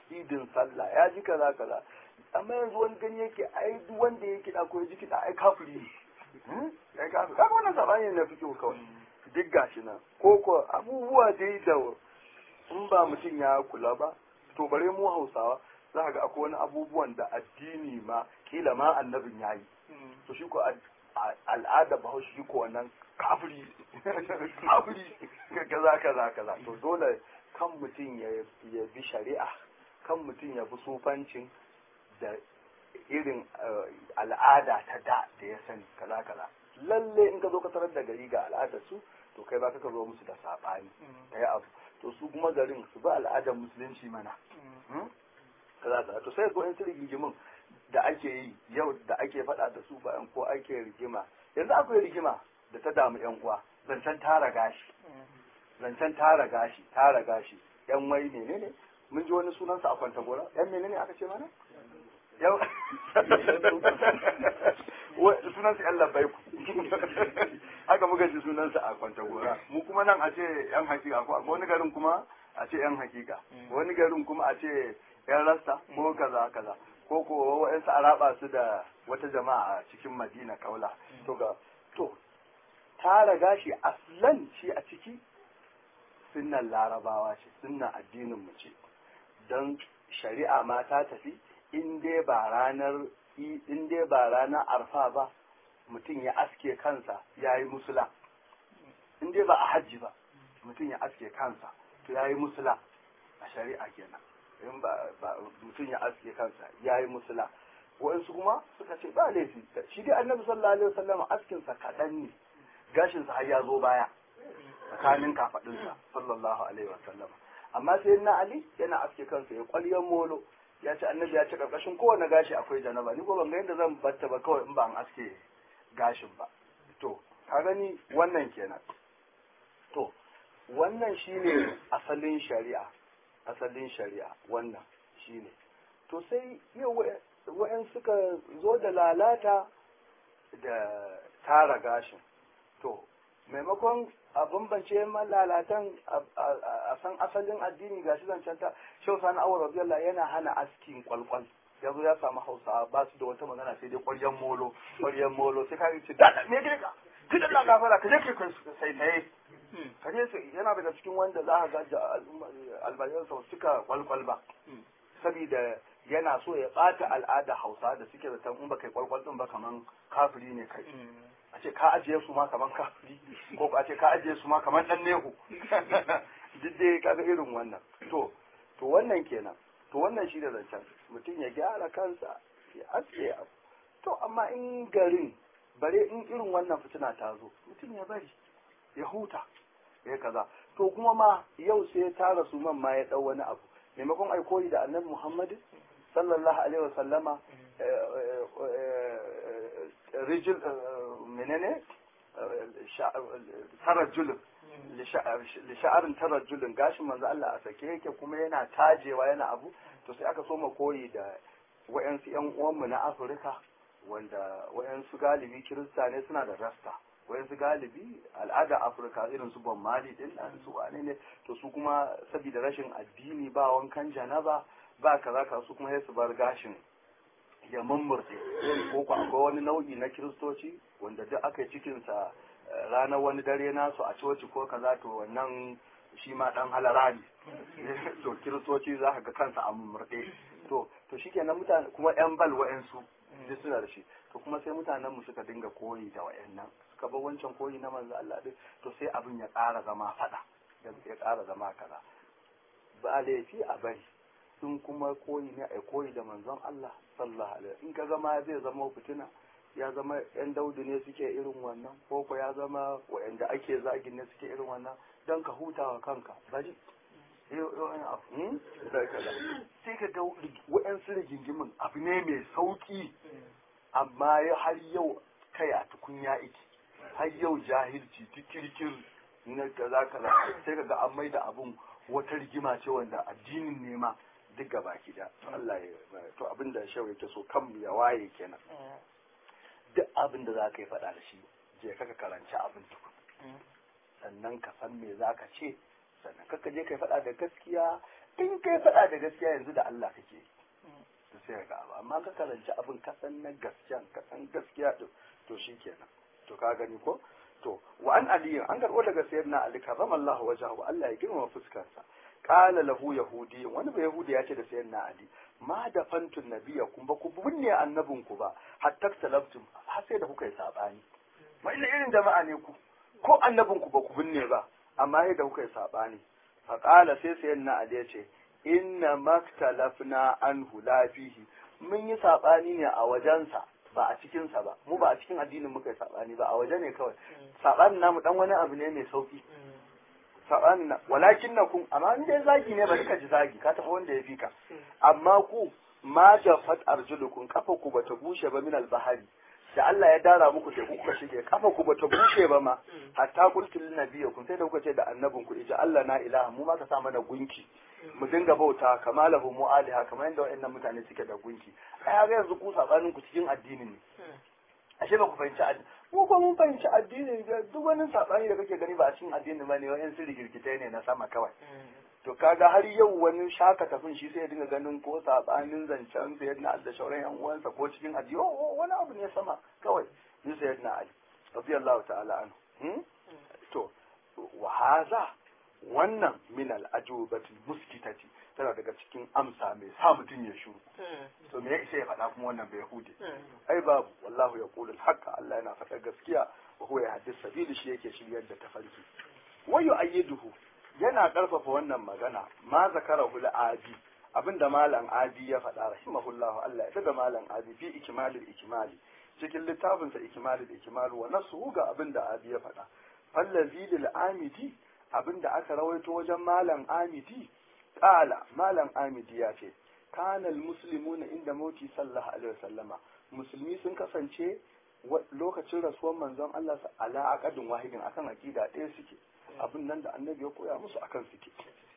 idin sallah ya ji kaza kaza amma yanzu wani gani yake ai duk wanda ya kiɗa ko ya ji kiɗa ai kafiri ne ai kafiri kaga wannan sabani na fiƙo kawai duk gashi nan ko ko abubuwa dai da in ba mutum ya kula ba to bare mu hausawa za ga akwai wani abubuwan da addini ma kila ma annabin ya yi to shi ko al'ada bahaushe shi ko wannan kafiri kafiri kaza kaza kaza to dole kan mutum ya bi shari'a kan mutum ya bi sufancin da irin al'ada ta da da ya sani kaza kaza lalle in ka zo ka tarar da gari ga al'adar su to kai ba ka zo musu da sabani kai abu to su kuma garin su ba al'adar musulunci mana kaza kaza to sai ko in su rigimin da ake yi yau da ake faɗa da su bayan ko ake rigima yanzu akwai rigima da ta damu yan uwa zancen tara gashi zancen tara gashi tara gashi yan wai menene mun ji wani sunansa a kwanta gora yan menene aka ce mana yau sunansa yan labbai ku haka muka ji sunansa a kwanta gora mu kuma nan a ce yan hakika ko wani garin kuma a ce yan hakika wani garin kuma a ce yan rasta ko kaza kaza ko ko wa'ansu a raba su da wata jama'a a cikin madina kaula to ga to tara gashi aslan shi a ciki sunnan larabawa ce sunnan addinin mu ce don shari'a ma ta tafi in dai ba ranar in dai ba ranar arfa ba mutum ya aske kansa ya yi musula in dai ba a hajji ba mutum ya aske kansa to ya yi musula a shari'a kenan in ba mutum ya aske kansa ya yi musula waɗansu kuma suka ce ba laifi shi dai annabi sallallahu alaihi wasallam askinsa kaɗan ne gashinsa har ya zo baya tsakanin kafaɗinsa sallallahu alaihi wasallam amma sai na ali yana aske kansa ya kwalyan molo ya ce annabi ya ce karkashin kowane gashi akwai janaba ni ko ban ga yadda zan batta ba kawai in ba an aske gashin ba to ka gani wannan kenan to wannan shine asalin shari'a asalin shari'a wannan shine to sai yau wa'yan suka zo da lalata da tara gashin to maimakon a bambance malalatan a san asalin addini gashi zancen ta shau sani awar rabiyallah yana hana askin kwalkwal ya zo ya samu hausa ba su da wata magana sai dai kwaryan molo kwaryan molo sai ka ce da me gire ka tun da gafara ka je ka sai sai ka je yana daga cikin wanda za ka ga albayan sau suka kwalkwal ba saboda yana so ya bata al'ada hausa da suke da in ba kai kwalkwal din ba kaman kafiri ne kai a ce ka ajiye su ma kaman kafiri ko a ce ka ajiye su ma kaman dan nehu duk dai kaga irin wannan to to wannan kenan to wannan shi da zancen mutum ya gyara kansa ya aske abu to amma in garin bare in irin wannan fitina ta zo mutum ya bari ya huta ya kaza to kuma ma yau sai ya tara su man ma ya dau wani abu maimakon ai koyi da annabi Muhammad sallallahu alaihi wasallama rijil menene tarajulun lisha'arin tarajulun gashin manzo Allah a sake yake kuma yana tajewa yana abu to sai aka soma koyi da wayansu yan uwanmu na Afirka wanda wayansu galibi kirista ne suna da rasta wayansu galibi al'ada Afirka irin su Bon Mali din nan su wane ne to su kuma saboda rashin addini ba wankan janaba ba kaza ka su kuma sai su bar gashin ya mummurce ko ko akwai wani nau'i na kiristoci wanda duk aka yi cikinsa ranar wani dare nasu a coci ko kaza to wannan shi ma dan halara ne to kiristoci za ka ga kansa a mummurɗe to to shikenan mutane kuma yan bal wa'ansu duk suna da shi to kuma sai mutanen mu suka dinga koyi da wa'annan suka bar wancan koyi na manzo Allah din to sai abin ya ƙara zama fada ya ƙara zama kaza ba laifi a bari in kuma koyi ne a koyi da manzon Allah sallallahu alaihi in ka zama zai zama fitina ya zama yan daudu ne suke irin wannan ko ko ya zama wa'anda ake zagin ne suke irin wannan don ka hutawa kanka bari sai ka ga wa'yansu rigingimin abu ne mai sauki amma har yau kai a tukunya iki har yau jahilci tikirkir na kaza kaza sai ka ga an mai da abun wata rigima ce wanda addinin ne ma duk gaba ki da Allah ya to abin da shau yake so kan ya waye kenan duk abin da za ka yi faɗa da shi je ka karanci abin tukun sannan ka san me za ka ce sannan kaka je ka faɗa da gaskiya in kai faɗa da gaskiya yanzu da Allah kake to sai ga abu amma ka karanci abin ka san na gaskiya ka san gaskiya to to shikenan to ka gani ko to wa an ali an karbo daga sayyidina ali karramallahu wajahu Allah ya girmama fuskarsa qala lahu yahudi wani ba yahudi ya ce da sayyidina ali ma da fantun nabiya kun ba ku binne annabin ku ba hatta talaftum har sai da kuka yi sabani ma ina irin jama'a ne ku ko annabin ku ba ku binne ba amma sai da kuka yi sabani fa qala sai sayyidina ali ya ce inna maktalafna anhu la fihi mun yi sabani ne a wajensa ba a cikinsa ba mu ba a cikin addinin muka yi sabani ba a waje ne kawai sabanin namu dan wani abu ne mai sauki sabanin na walakin na kun amma in dai zagi ne bari ka ji zagi ka tafi wanda ya fi ka amma ku ma jafat arjulukum kafa ku bata bushe ba min albahari da Allah ya dara muku sai kuka shige kafa ku bata bushe ba ma hatta qultul nabiyakum sai da kuka ce da annabin ku ija Allah na ilaha mu ma ka sa mana gunki mu dinga bauta kamalahu mu aliha kamar yadda waɗannan mutane suke da gunki ai ga yanzu ku sabanin ku cikin addini ne ashe ba ku fahimci addini mu ko mun fahimci addini duk wani sabani da kake gani ba a cikin addini ba ne wa'yan sirri girgitai ne na sama kawai to kaga har yau wani shaka tafin shi sai ya dinga ganin ko sabanin zancen sayyidina Ali da shauran yan uwansa ko cikin addini oh wani abu ne sama kawai ni sayyidina Ali radiyallahu ta'ala anhu to wa haza wannan min al-ajubatil muskitati tana daga cikin amsa mai sa mutum ya shuru to me yake ya faɗa kuma wannan bai hude ai babu wallahu yaqulu al-haqqa Allah yana faɗa gaskiya wa huwa yahdis sabili shi yake shiryar da tafarki wa yu'ayyiduhu yana karfafa wannan magana ma zakarahu al-abi abinda malam abi ya faɗa rahimahullahu Allah ya tada malam abi fi ikmalil ikmali cikin littafinsa ikmalil ikmalu wa nasu ga abinda abi ya faɗa fallazi lil amidi abinda aka rawaito wajen malam amidi kala malam amidi ya ce kanal muslimuna inda mauti sallallahu alaihi wasallama musulmi sun kasance lokacin rasuwar manzon Allah ala aqadin wahidin akan aqida ɗaya suke abin nan da annabi ya koya musu akan suke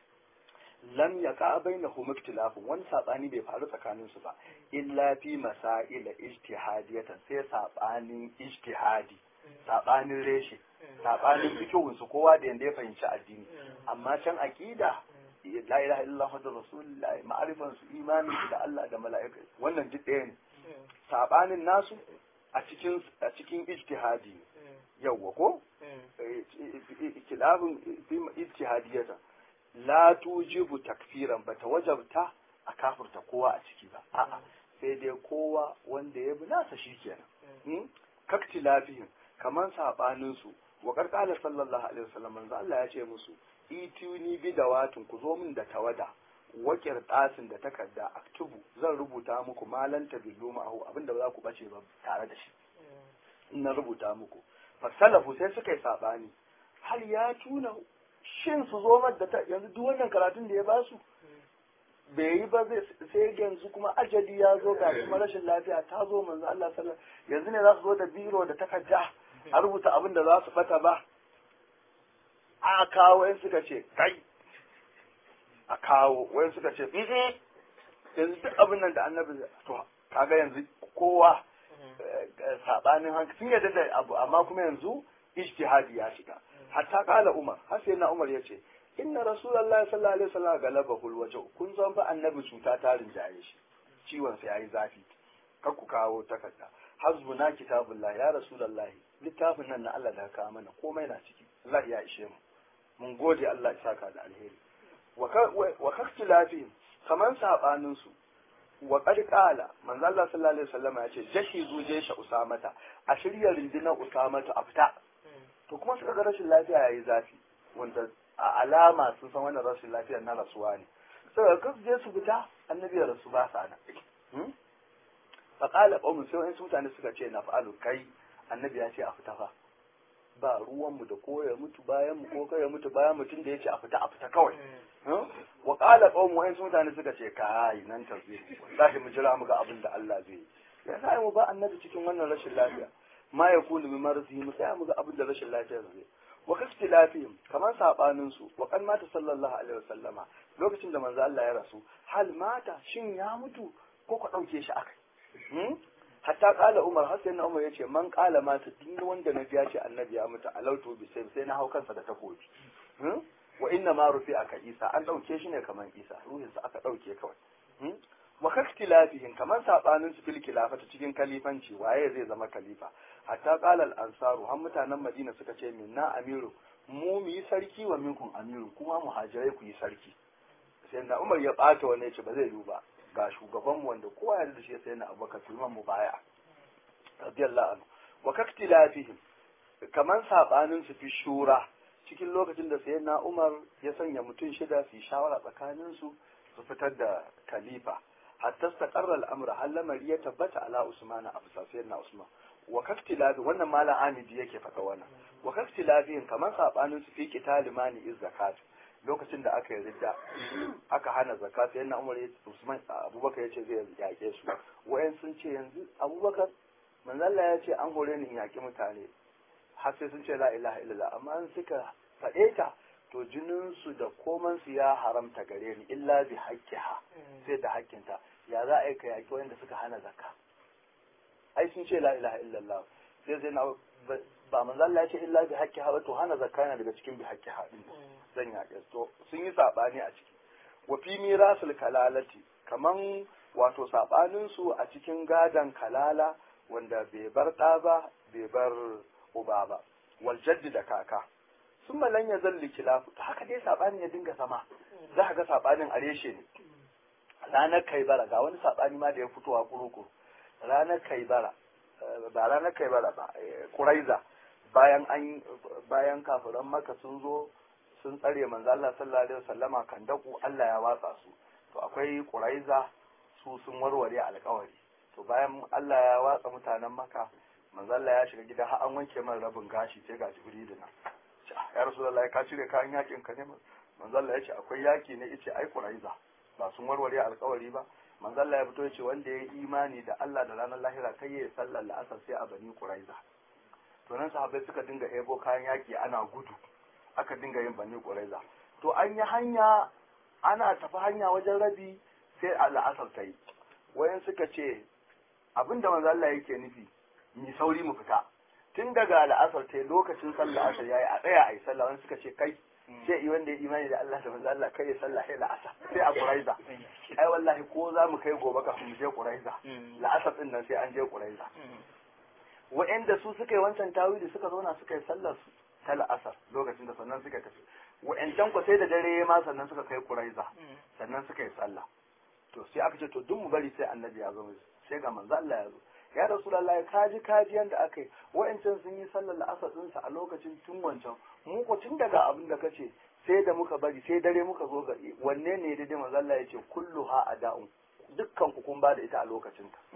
lam yaka bainahum ikhtilafun wani sabani bai faru tsakanin su ba illa fi masail ijtihadiyatan sai sabanin ijtihadi sabanin reshe sabanin fikihun su kowa da yanda ya fahimci addini amma can aqida la ilaha illallah muhammadur rasulullah ma'arifan su imani da Allah da mala'ika wannan duk ɗaya ne sabanin nasu a cikin a cikin ijtihadi yawwa ko kilabun fi ijtihadiyatan la tujibu takfiran bata wajabta a kafirta kowa a ciki ba a'a sai dai kowa wanda ya bi nasa shikenan kaktilafihim kaman sabanin su wa qarqala sallallahu alaihi wasallam manzo Allah ya ce musu ituni bi dawatin ku zo min da tawada wa qirtasin da takarda aktubu zan rubuta muku malan tabillu ma'ahu abinda ba za ku bace ba tare da shi in na rubuta muku fasalafu sai suka yi sabani hal ya tuna shin su zo da ta yanzu duk wannan karatun da ya ba su bai yi ba sai yanzu kuma ajali ya zo ga kuma rashin lafiya ta zo manzo Allah sallallahu yanzu ne za su zo da biro da takarda a rubuta abin da za su bata ba a kawo wayan suka ce kai a kawo wayan suka ce yanzu duk abin nan da annabi to kaga yanzu kowa sabanin hankali sun yadda da abu amma kuma yanzu ijtihadi ya shiga hatta kala umar har sai na umar yace inna rasulullahi sallallahu alaihi wasallam galabahu alwajh kun san fa annabi cuta ta rinjaye shi ciwon sa yayi zafi kar ku kawo takarda hasbuna kitabullah ya rasulullahi littafin nan na Allah da ka mana komai na ciki Allah ya ishe mu mun gode Allah ya saka da alheri wa kaktilafihim kaman sabanin su wa qad qala manzo Allah sallallahu alaihi wasallam ya ce jashi zuje shi usamata a shirya rundunar usamata a fita to kuma suka ga rashin lafiya yayi zafi wanda a alama sun san wannan rashin lafiyar na rasuwa ne sai ka je su fita annabi ya rasu ba sa nan fa qala qawm sai wani mutane suka ce na fa'alu kai annabi ya ce a fita fa ba ruwanmu da ko ya mutu bayan mu ko kai ya mutu bayan mutum da ya ce a fita a fita kawai wa qala qawm wa'in mutane suka ce kai nan tasbih wallahi mu jira mu ga abin da Allah zai yi ya sai mu ba annabi cikin wannan rashin lafiya ma yakunu bi marzi mu sai mu ga abin da rashin lafiya zai wa kastilafihim kamar sabanin su wa kan mata sallallahu alaihi wasallama lokacin da manzo Allah ya rasu hal mata shin ya mutu ko ka dauke shi akai hatta kala umar har sai na umar yace man kala mata duk wanda na biya ce annabi ya mutu alautu bi sai sai na hau kansa da takobi wa inna ma rufi aka isa an ɗauke shi ne kamar isa ruhinsa aka ɗauke kawai wa kaktilafihim kamar sabanin su fil khilafata cikin kalifanci waye zai zama khalifa hatta qala al ansaru har mutanen madina suka ce minna amiru mu mu yi sarki wa minkum amiru kuma muhajirai ku yi sarki sai da umar ya bata wani ce ba zai yi ba ga shugaban mu wanda kowa ya da shi sai na abubakar tuman mu baya radiyallahu anhu wa kaktilafihim kamar sabanin su fi shura cikin lokacin da sayyidina umar ya sanya mutum shida su yi shawara tsakanin su su fitar da khalifa hatta istaqarra al-amr har lamari ya tabbata ala usman abu sayyidina usman wa kaktilabi wannan malam amidi yake faɗa wannan wa kaktilabin kamar sabanin su fi qital mani iz zakat lokacin da aka yi ridda aka hana zakat sai na umar usman abubakar yace zai yake su wayan sun ce yanzu abubakar manzo Allah ya ce an hore ni in yaki mutane har sai sun ce la ilaha illallah amma an suka faɗe ta to jinin su da koman su ya haramta gare ni illa bi haqqiha sai da haƙƙinta ya za a yi ka yaki wanda suka hana zakka ai sun ce la ilaha illallah sai sai na ba manzo Allah ya ce illa bi haqqiha ba to hana zakka yana daga cikin bi haqqiha din zan yaƙe to sun yi sabani a ciki wa fi mirasul kalalati kaman wato sabanin su a cikin gadan kalala wanda bai bar ɗa ba bai bar uba ba wal jaddi da kaka sun malan ya zalli kilafu ta haka dai sabanin ya dinga zama za ka ga sabanin a reshe ne ranar kaibara ga wani sabani ma da ya fitowa kurukuru ranar kaibara ba ranar kaibara ba kuraiza bayan an bayan kafiran maka sun zo sun tsare manzo Allah sallallahu alaihi wasallama kan daku Allah ya watsa su to akwai kuraiza su sun warware alkawari to bayan Allah ya watsa mutanen maka manzo Allah ya shiga gida har an wanke man rabin gashi sai ga Jibrilu na ya Rasulullahi ka cire kayan yakin ka ne manzo Allah ya ce akwai yaki ne yace ai kuraiza ba sun warware alkawari ba manzo Allah ya fito ya ce wanda ya yi imani da Allah da ranar lahira kai ya sallar la'asar sai a bani kuraiza to nan sahabbai suka dinga ebo kayan yaki ana gudu aka dinga yin bani kuraiza to an yi hanya ana tafi hanya wajen rabi sai a la'asar ta yi wayan suka ce abinda manzo Allah yake nufi mi sauri mu fita tun daga la'asar ta lokacin sallah asar yayi a tsaya ayi sallah wani suka ce kai sai i wanda ya imani da Allah da manzo Allah kai ya sallah sai la'asar sai a Quraiza ai wallahi ko za mu kai gobe kafin mu je Quraiza la'asar din nan sai an je Quraiza wa'anda su suka yi wancan tawili suka zauna suka yi sallar su ta la'asar lokacin da sannan suka tafi wa'ancan ku sai da dare ma sannan suka kai Quraiza sannan suka yi sallah to sai aka ce to duk mu bari sai annabi ya zo sai ga manzo Allah ya zo ya rasulullahi kaji kaji yanda aka yi wa'ancan sun yi sallar la'asar ɗinsa a lokacin tun wancan mu ko tun daga abin da kace sai da muka bari sai dare muka zo ga wanne ne daidai manzo Allah ya ce kulluha ada'un dukkan ku kun ba da ita a lokacin ta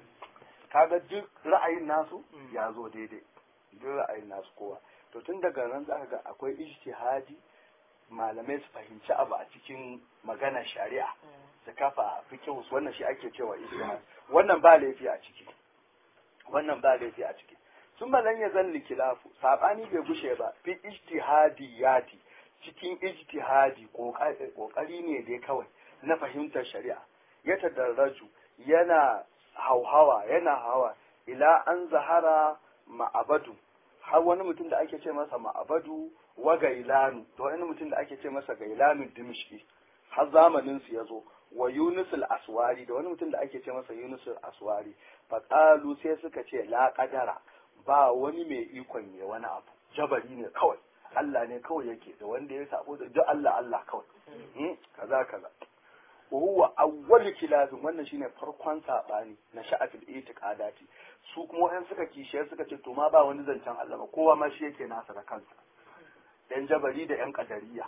kaga duk ra'ayin nasu ya zo daidai duk ra'ayin nasu kowa to tun daga nan za ka ga akwai ijtihadi malamai su fahimci abu a cikin magana shari'a su kafa fikihus wannan shi ake cewa ijtihad wannan ba laifi a ciki wannan ba laifi a ciki sun malan ya zalli kilafu sabani bai gushe ba fi ijtihadiyati cikin ijtihadi kokari ne dai kawai na fahimtar shari'a ya tadarraju yana hauhawa yana hawa ila an zahara ma'abadu har wani mutum da ake ce masa ma'abadu wa gailanu to wani mutum da ake ce masa gailanu dimishki har zamanin su yazo wa Yunus al-Aswari da wani mutum da ake ce masa Yunus al-Aswari faqalu sai suka ce la qadara ba wani mai ikon ya wani abu jabari ne kawai Allah ne kawai yake da wanda ya sabo da duk Allah Allah kawai kaza kaza wa huwa awwal kilazin wannan shine farkon sabani na sha'atul itiqadati su kuma wayan suka kishiye suka ce to ma ba wani zancen Allah ba kowa ma shi yake nasa da kansa yan jabari da yan kadariya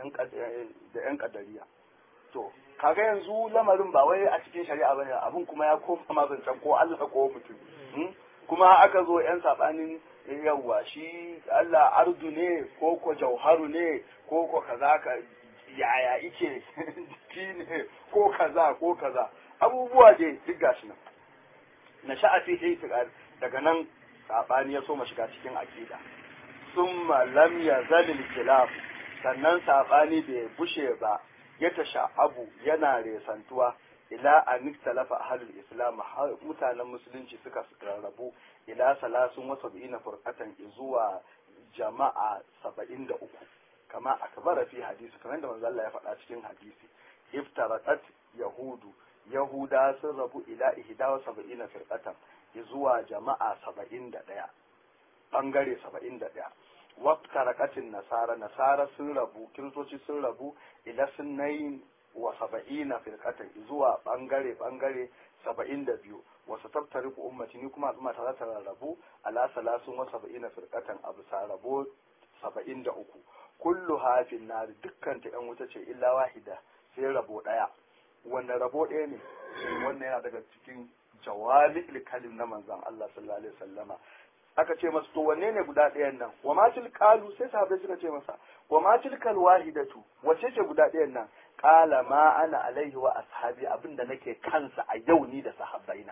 da yan kadariya to kaga yanzu lamarin ba wai a cikin shari'a bane abun kuma ya koma ma zancen ko Allah ko mutum kuma aka zo yan sabanin yawa shi Allah ardu ne ko ko jauharu ne ko ko kaza ka yaya ike jiki ne ko kaza ko kaza abubuwa dai duk gashi nan na sha'afi itiqad daga nan sabani ya so ma shiga cikin aqida summa lam yazal khilaf sannan sabani bai bushe ba ya tasha abu yana resantuwa ila an talafa ahlul islam mutanen musulunci suka rarrabu ila salasun wa sab'ina furqatan zuwa jama'a saba'in da uku kama akbara fi hadisi kamar da manzo Allah ya faɗa cikin hadisi iftaraqat yahudu yahuda sun rabu ila ihda wa sab'ina firqatan zuwa jama'a saba'in da ɗaya ɓangare saba'in da ɗaya waftarakatin nasara nasara sun rabu kiristoci sun rabu ila sunnayin wa saba'ina firqatan zuwa ɓangare ɓangare saba'in da biyu wasu tattari ku ummati ni kuma al'umma ta ta rarrabu ala salasun wa saba'ina firqatan abu sa rabo saba'in da uku kullu hafin nari dukkan ta yan wuta ce illa wahida sai rabo ɗaya wannan rabo ɗaya ne wannan yana daga cikin jawami kalim na manzon Allah sallallahu alaihi wasallama aka ce masa to wanne ne guda ɗayan nan wa ma kalu sai sahabbai suka ce masa wa ma tilkal wahidatu wace ce guda ɗayan nan qala ma ana alaihi wa ashabi abinda nake kansa a yau ni da sahabbaina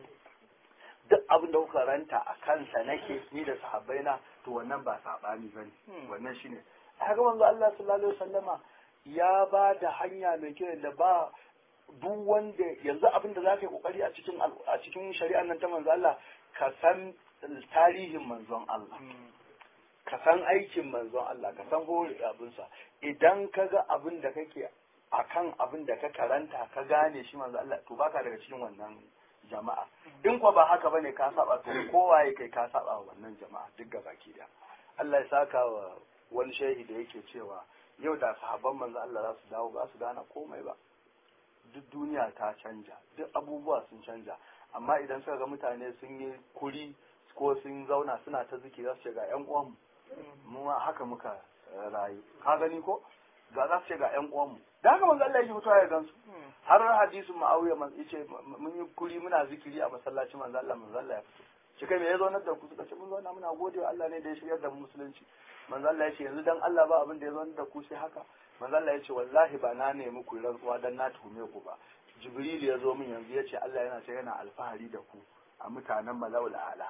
duk abin da kuka ranta a kansa nake ni da sahabbaina to wannan ba sabani bane wannan shine haka manzo Allah sallallahu alaihi wasallama ya ba da hanya mai kyau da ba duk wanda yanzu abin da za ka yi kokari a cikin a cikin shari'ar nan ta manzo Allah ka san tarihin manzon Allah ka san aikin manzon Allah ka san hore abinsa idan ka ga abin da kake akan abin da ka karanta ka gane shi manzo Allah to baka daga cikin wannan jama'a in ko ba haka bane ka saba to kowaye kai ka saba wa wannan jama'a duk gabaki da Allah ya saka wa wani shehi da yake cewa yau da sahabban manzo Allah za su dawo ba su gane komai ba duk duniya ta canja duk abubuwa sun canja amma idan suka ga mutane sun yi kuri ko sun zauna suna ta ziki za su ce ga yan uwanmu mu ma haka muka rayu ka gani ko ga za su ce ga yan uwanmu da haka manzo Allah yake mutuwa ya gansu har hadisin Muawiya man yace mun yi kuri muna zikiri a masallacin manzo Allah manzo Allah ya fito shi kai me ya zaunar da ku suka ce mun zauna muna gode wa Allah ne da ya shiryar da mu musulunci manzo Allah ya ce yanzu dan Allah ba abin da ya zaunar da ku sai haka manzo Allah ya ce wallahi ba na nemi ku rantsuwa dan na tuhume ku ba Jibril ya zo min yanzu ya ce Allah yana ce yana alfahari da ku a mutanen Malawul Ala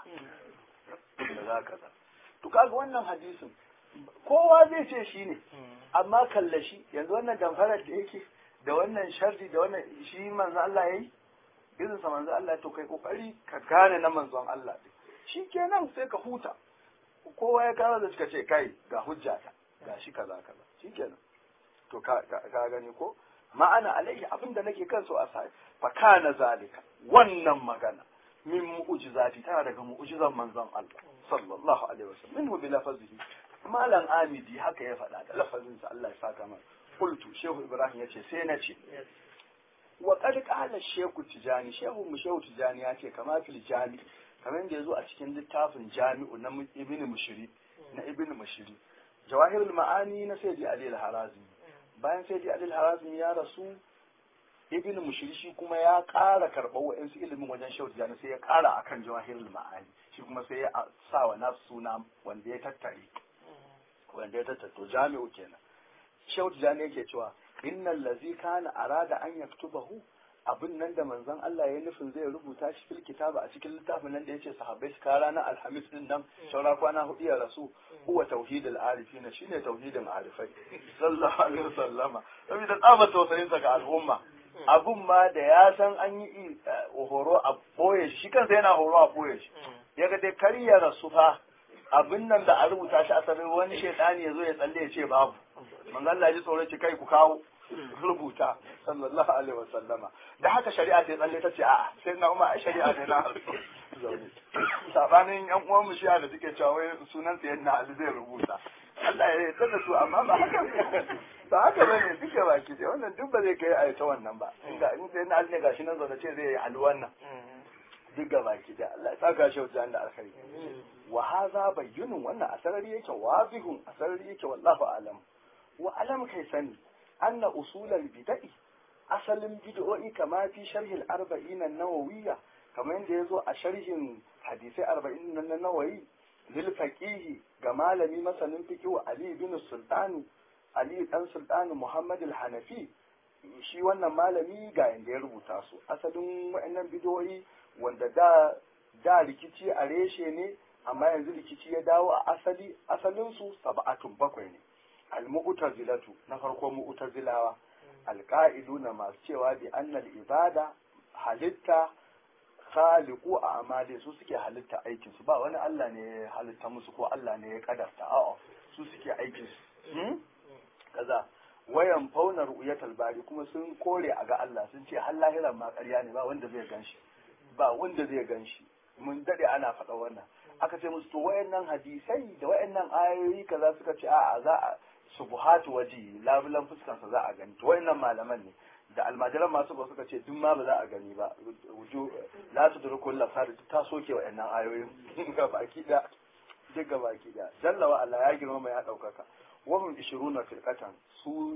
da za ka to kaga wannan hadisin kowa zai ce shi ne amma kalla shi yanzu wannan damfarar da yake da wannan sharri da wannan shi manzo Allah yayi irin sa manzo Allah to kai kokari ka gane na manzon Allah shi kenan sai ka huta kowa ya kawo da suka ce kai ga hujjata ga shi kaza kaza shi kenan to ka ka gani ko ma'ana alaihi abinda nake kan so a sai fa kana zalika wannan magana min mu'jizati tana daga mu'jizan manzon Allah sallallahu alaihi wasallam minhu bi lafzihi malam amidi haka ya faɗa da lafazin sa Allah ya saka mana qultu shehu ibrahim yace sai na ce wa qad qala shehu tijani shehu mu shehu tijani ya ce kama fil jami kamar yadda yazo a cikin littafin jami'u na ibn mushiri na ibn mushiri jawahirul ma'ani na sayyidi ali al-harazimi bayan sayyidi ali al-harazimi ya rasu ibn mushiri shi kuma ya ƙara karɓar wa'insu ilimin wajen shehu tijani sai ya ƙara akan jawahirul ma'ani shi kuma sai ya sa wa nasu suna wanda ya tattare wanda ya tattare to jami'u kenan shehu tijani yake cewa innal ladzi kana arada an yaktubahu abin nan da manzon Allah ya nufin zai rubuta shi fil kitaba a cikin littafin nan da yace sahabbai su kara na alhamis din nan saura kwana hudu ya rasu huwa tauhidul arifina shine tauhidin arifai sallallahu alaihi wasallama saboda tsaba tausayin sa ga al'umma abun ma da ya san an yi horo a boye shi kansa yana horo a boye shi ya ga dai kar ya rasu fa abin nan da a rubuta shi asalin wani shaidani ya zo ya tsalle ya ce babu manzon Allah ya ji tsoron ci kai ku kawo rubuta sallallahu alaihi wa sallama da haka shari'a ta tsalle ta ce a'a sai na umma ai shari'a ne na zaune sabanin yan uwan mu shi'a da suke cewa wai sunan sa yadda Ali zai rubuta Allah ya yarda da su amma ba haka ba haka bane duke baki dai wannan duk ba zai kai a ta wannan ba inda in sai na Ali ne gashi nan zaune ce zai yi alwan nan duk ga baki da Allah ya saka shi wajen da alkhairi wa hadha bayyinun wannan asarari yake wazihun asarari yake wallahu alam wa alam kai sani أن أصول البدع أصل البدع كما في شرح الأربعين النووية كما يندزو أشرح حديث أربعين النووي للفقيه جمال مثلا فقه علي بن السلطان علي بن سلطان محمد الحنفي shi wannan malami ga yanda ya rubuta su asalin wa'annan bidiyoyi wanda da da rikici a reshe ne amma yanzu rikici ya dawo a asali asalin su sab'atun bakwai ne al-mu'tazilatu na farko mu'tazilawa al-qa'iduna masu cewa bi annal ibada halitta khaliqu a amali su suke halitta aikin su ba wani Allah ne ya halitta musu ko Allah ne ya kadarta a'a su suke aikin su kaza wayan fauna ru'yatal bari kuma sun kore a ga Allah sun ce har lahiran ma ƙarya ne ba wanda zai ganshi ba wanda zai ganshi mun dade ana faɗa wannan aka ce musu to wayannan hadisai da wayannan ayoyi kaza suka ce a'a za a subuhatu waji labulan fuskansa za a gani to wayannan malaman ne da almajiran masu ba suka ce duk ma ba za a gani ba wuju la su duru kullu sari ta soke wayannan ayoyin ga baki da duk ga baki da jalla wa Allah ya girma mai ya daukaka wa hum 20 firqatan su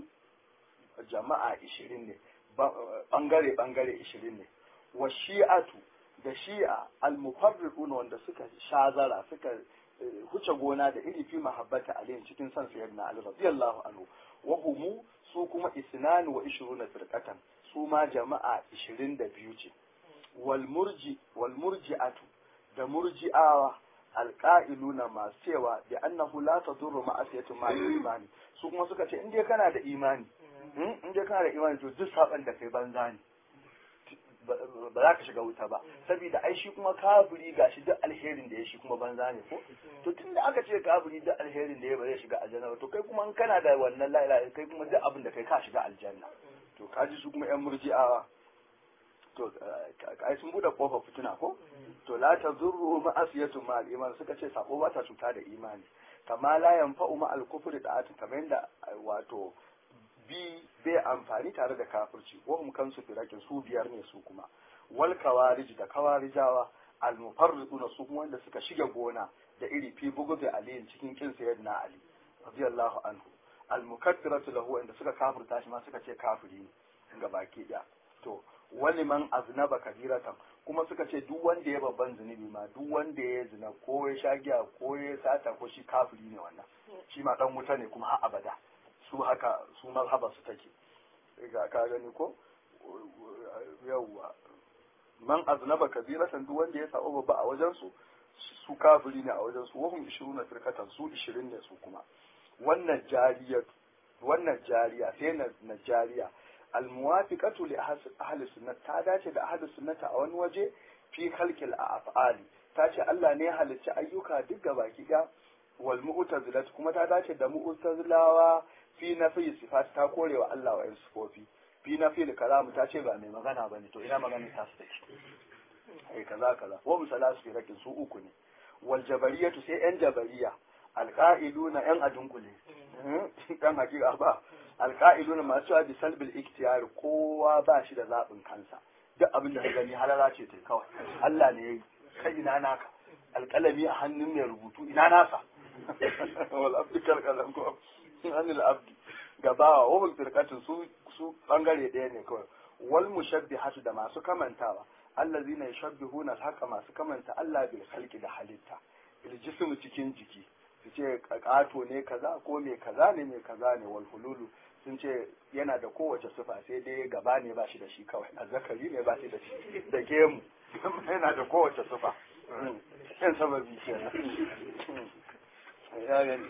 jama'a 20 ne bangare bangare 20 ne wa shi'atu da shi'a al-mufarriquna wanda suka shazara suka huce gona da iri fi mahabbata alayhi cikin san sayyidina Ali radiyallahu anhu wa humu su kuma isnanu wa ishiruna firqatan su ma jama'a 22 ce wal murji wal murji'atu da murji'awa alqa'iluna masu cewa bi annahu la tadurru ma'asiyatu ma imani su kuma suka ce in dai kana da imani in dai kana da imani to duk saban da kai banza ne ba za ka shiga wuta ba saboda ai shi kuma kafiri gashi duk alherin da ya shi kuma banza ne ko to tun da aka ce kafiri duk alherin da ya ba zai shiga aljanna ba to kai kuma in kana da wannan la ilaha kai kuma duk abin da kai ka shiga aljanna to kaji su kuma yan murji'awa to kai sun bude kofar fituna ko to la tazurru ma'asiyatu ma al-iman suka ce sako ba ta cuta da imani kama la yanfa'u ma al-kufri da'atu kamar yadda wato bi bai amfani tare da kafirci wa hum kansu firakin su biyar ne su kuma wal kawarij da kawarijawa al mufarriquna su kuma wanda suka shiga gona da iri fi bugu da ali cikin kin sayyidina ali radiyallahu anhu al mukaddiratu lahu wanda suka kafirta shi ma suka ce kafiri ne ga baki da to wani man aznaba kabiratan kuma suka ce duk wanda ya babban zunubi ma duk wanda ya zina ko ya sha giya ko ya sata ko shi kafiri ne wannan shi ma dan wuta ne kuma har abada su haka su mazhaba su take ga ka gani ko yawwa man aznaba kabiratan duk wanda ya saba babba a wajen su su kafiri ne a wajen su wahum 20 firkatan su 20 ne su kuma wannan jariya wannan jariya sai na, na jariya almuwafiqatu li ahli sunnah ta dace da ahli sunnata a wani waje fi khalqil af'ali ta ce Allah ne halicci ayyuka duk gabaki ɗaya wal mu'tazilat kuma ta dace da mu'tazilawa fi nafi sifat ta korewa Allah wa sifofi fi nafi da kalamu ta ce ba mai magana bane to ina magana ta su take ai kaza kaza wa musalasu fi rakin su uku ne wal jabariyatu sai yan jabariya alqa'iluna yan adunkule dan hakika ba alqa'iluna masu cewa bi salbil ikhtiyar kowa ba shi da zabin kansa duk abin da ka gani halala ce ta kawai Allah ne yayi kai ina naka alƙalami a hannun mai rubutu ina nasa wal abdi kalkalan ko anil abdi gabawa wa firqatin su su bangare ɗaya ne kawai wal mushabbihatu da masu kamantawa allazina yushabbihuna haka masu kamanta Allah bil khalqi da halitta bil jismu cikin jiki su ce ƙato ne kaza ko me kaza ne me kaza ne wal hululu sun ce yana da kowace sifa sai dai gaba ne ba shi da shi kawai azzakari ne ba shi da shi da gemu yana da kowace sifa yan sababi kenan ya gani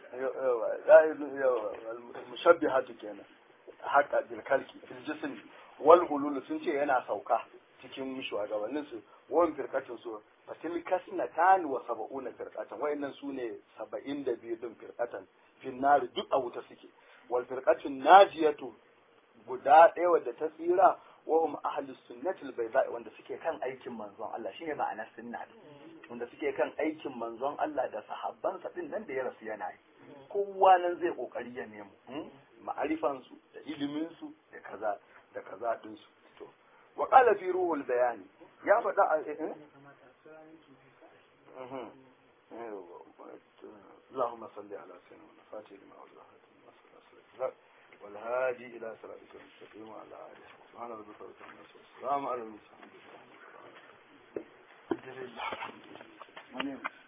mushabbihatu kenan haka bil kalki fil jism wal hulul sun ce yana sauka cikin shugabannin su wan firkatin su fatil kasnatan wa sab'una firqatan wayannan sune 72 din firqatan fin nar duk a wuta suke wal firqatun najiyatu guda ɗaya wadda ta tsira wa hum ahlus sunnati al bayda wanda suke kan aikin manzon Allah shine ma'anar sunna wanda suke kan aikin manzon Allah da sahabbansa din nan da ya rasu yana yi kowa nan zai kokari ya nemo ma'arifan su da ilimin su da kaza da kaza din su to wa qala fi ruhul bayani ya faɗa a اللهم صل على سيدنا فاتح لما أولى والهادي إلى صراطك المستقيم وعلى آله سبحان ربك رب العزة والسلام على المرسلين الحمد لله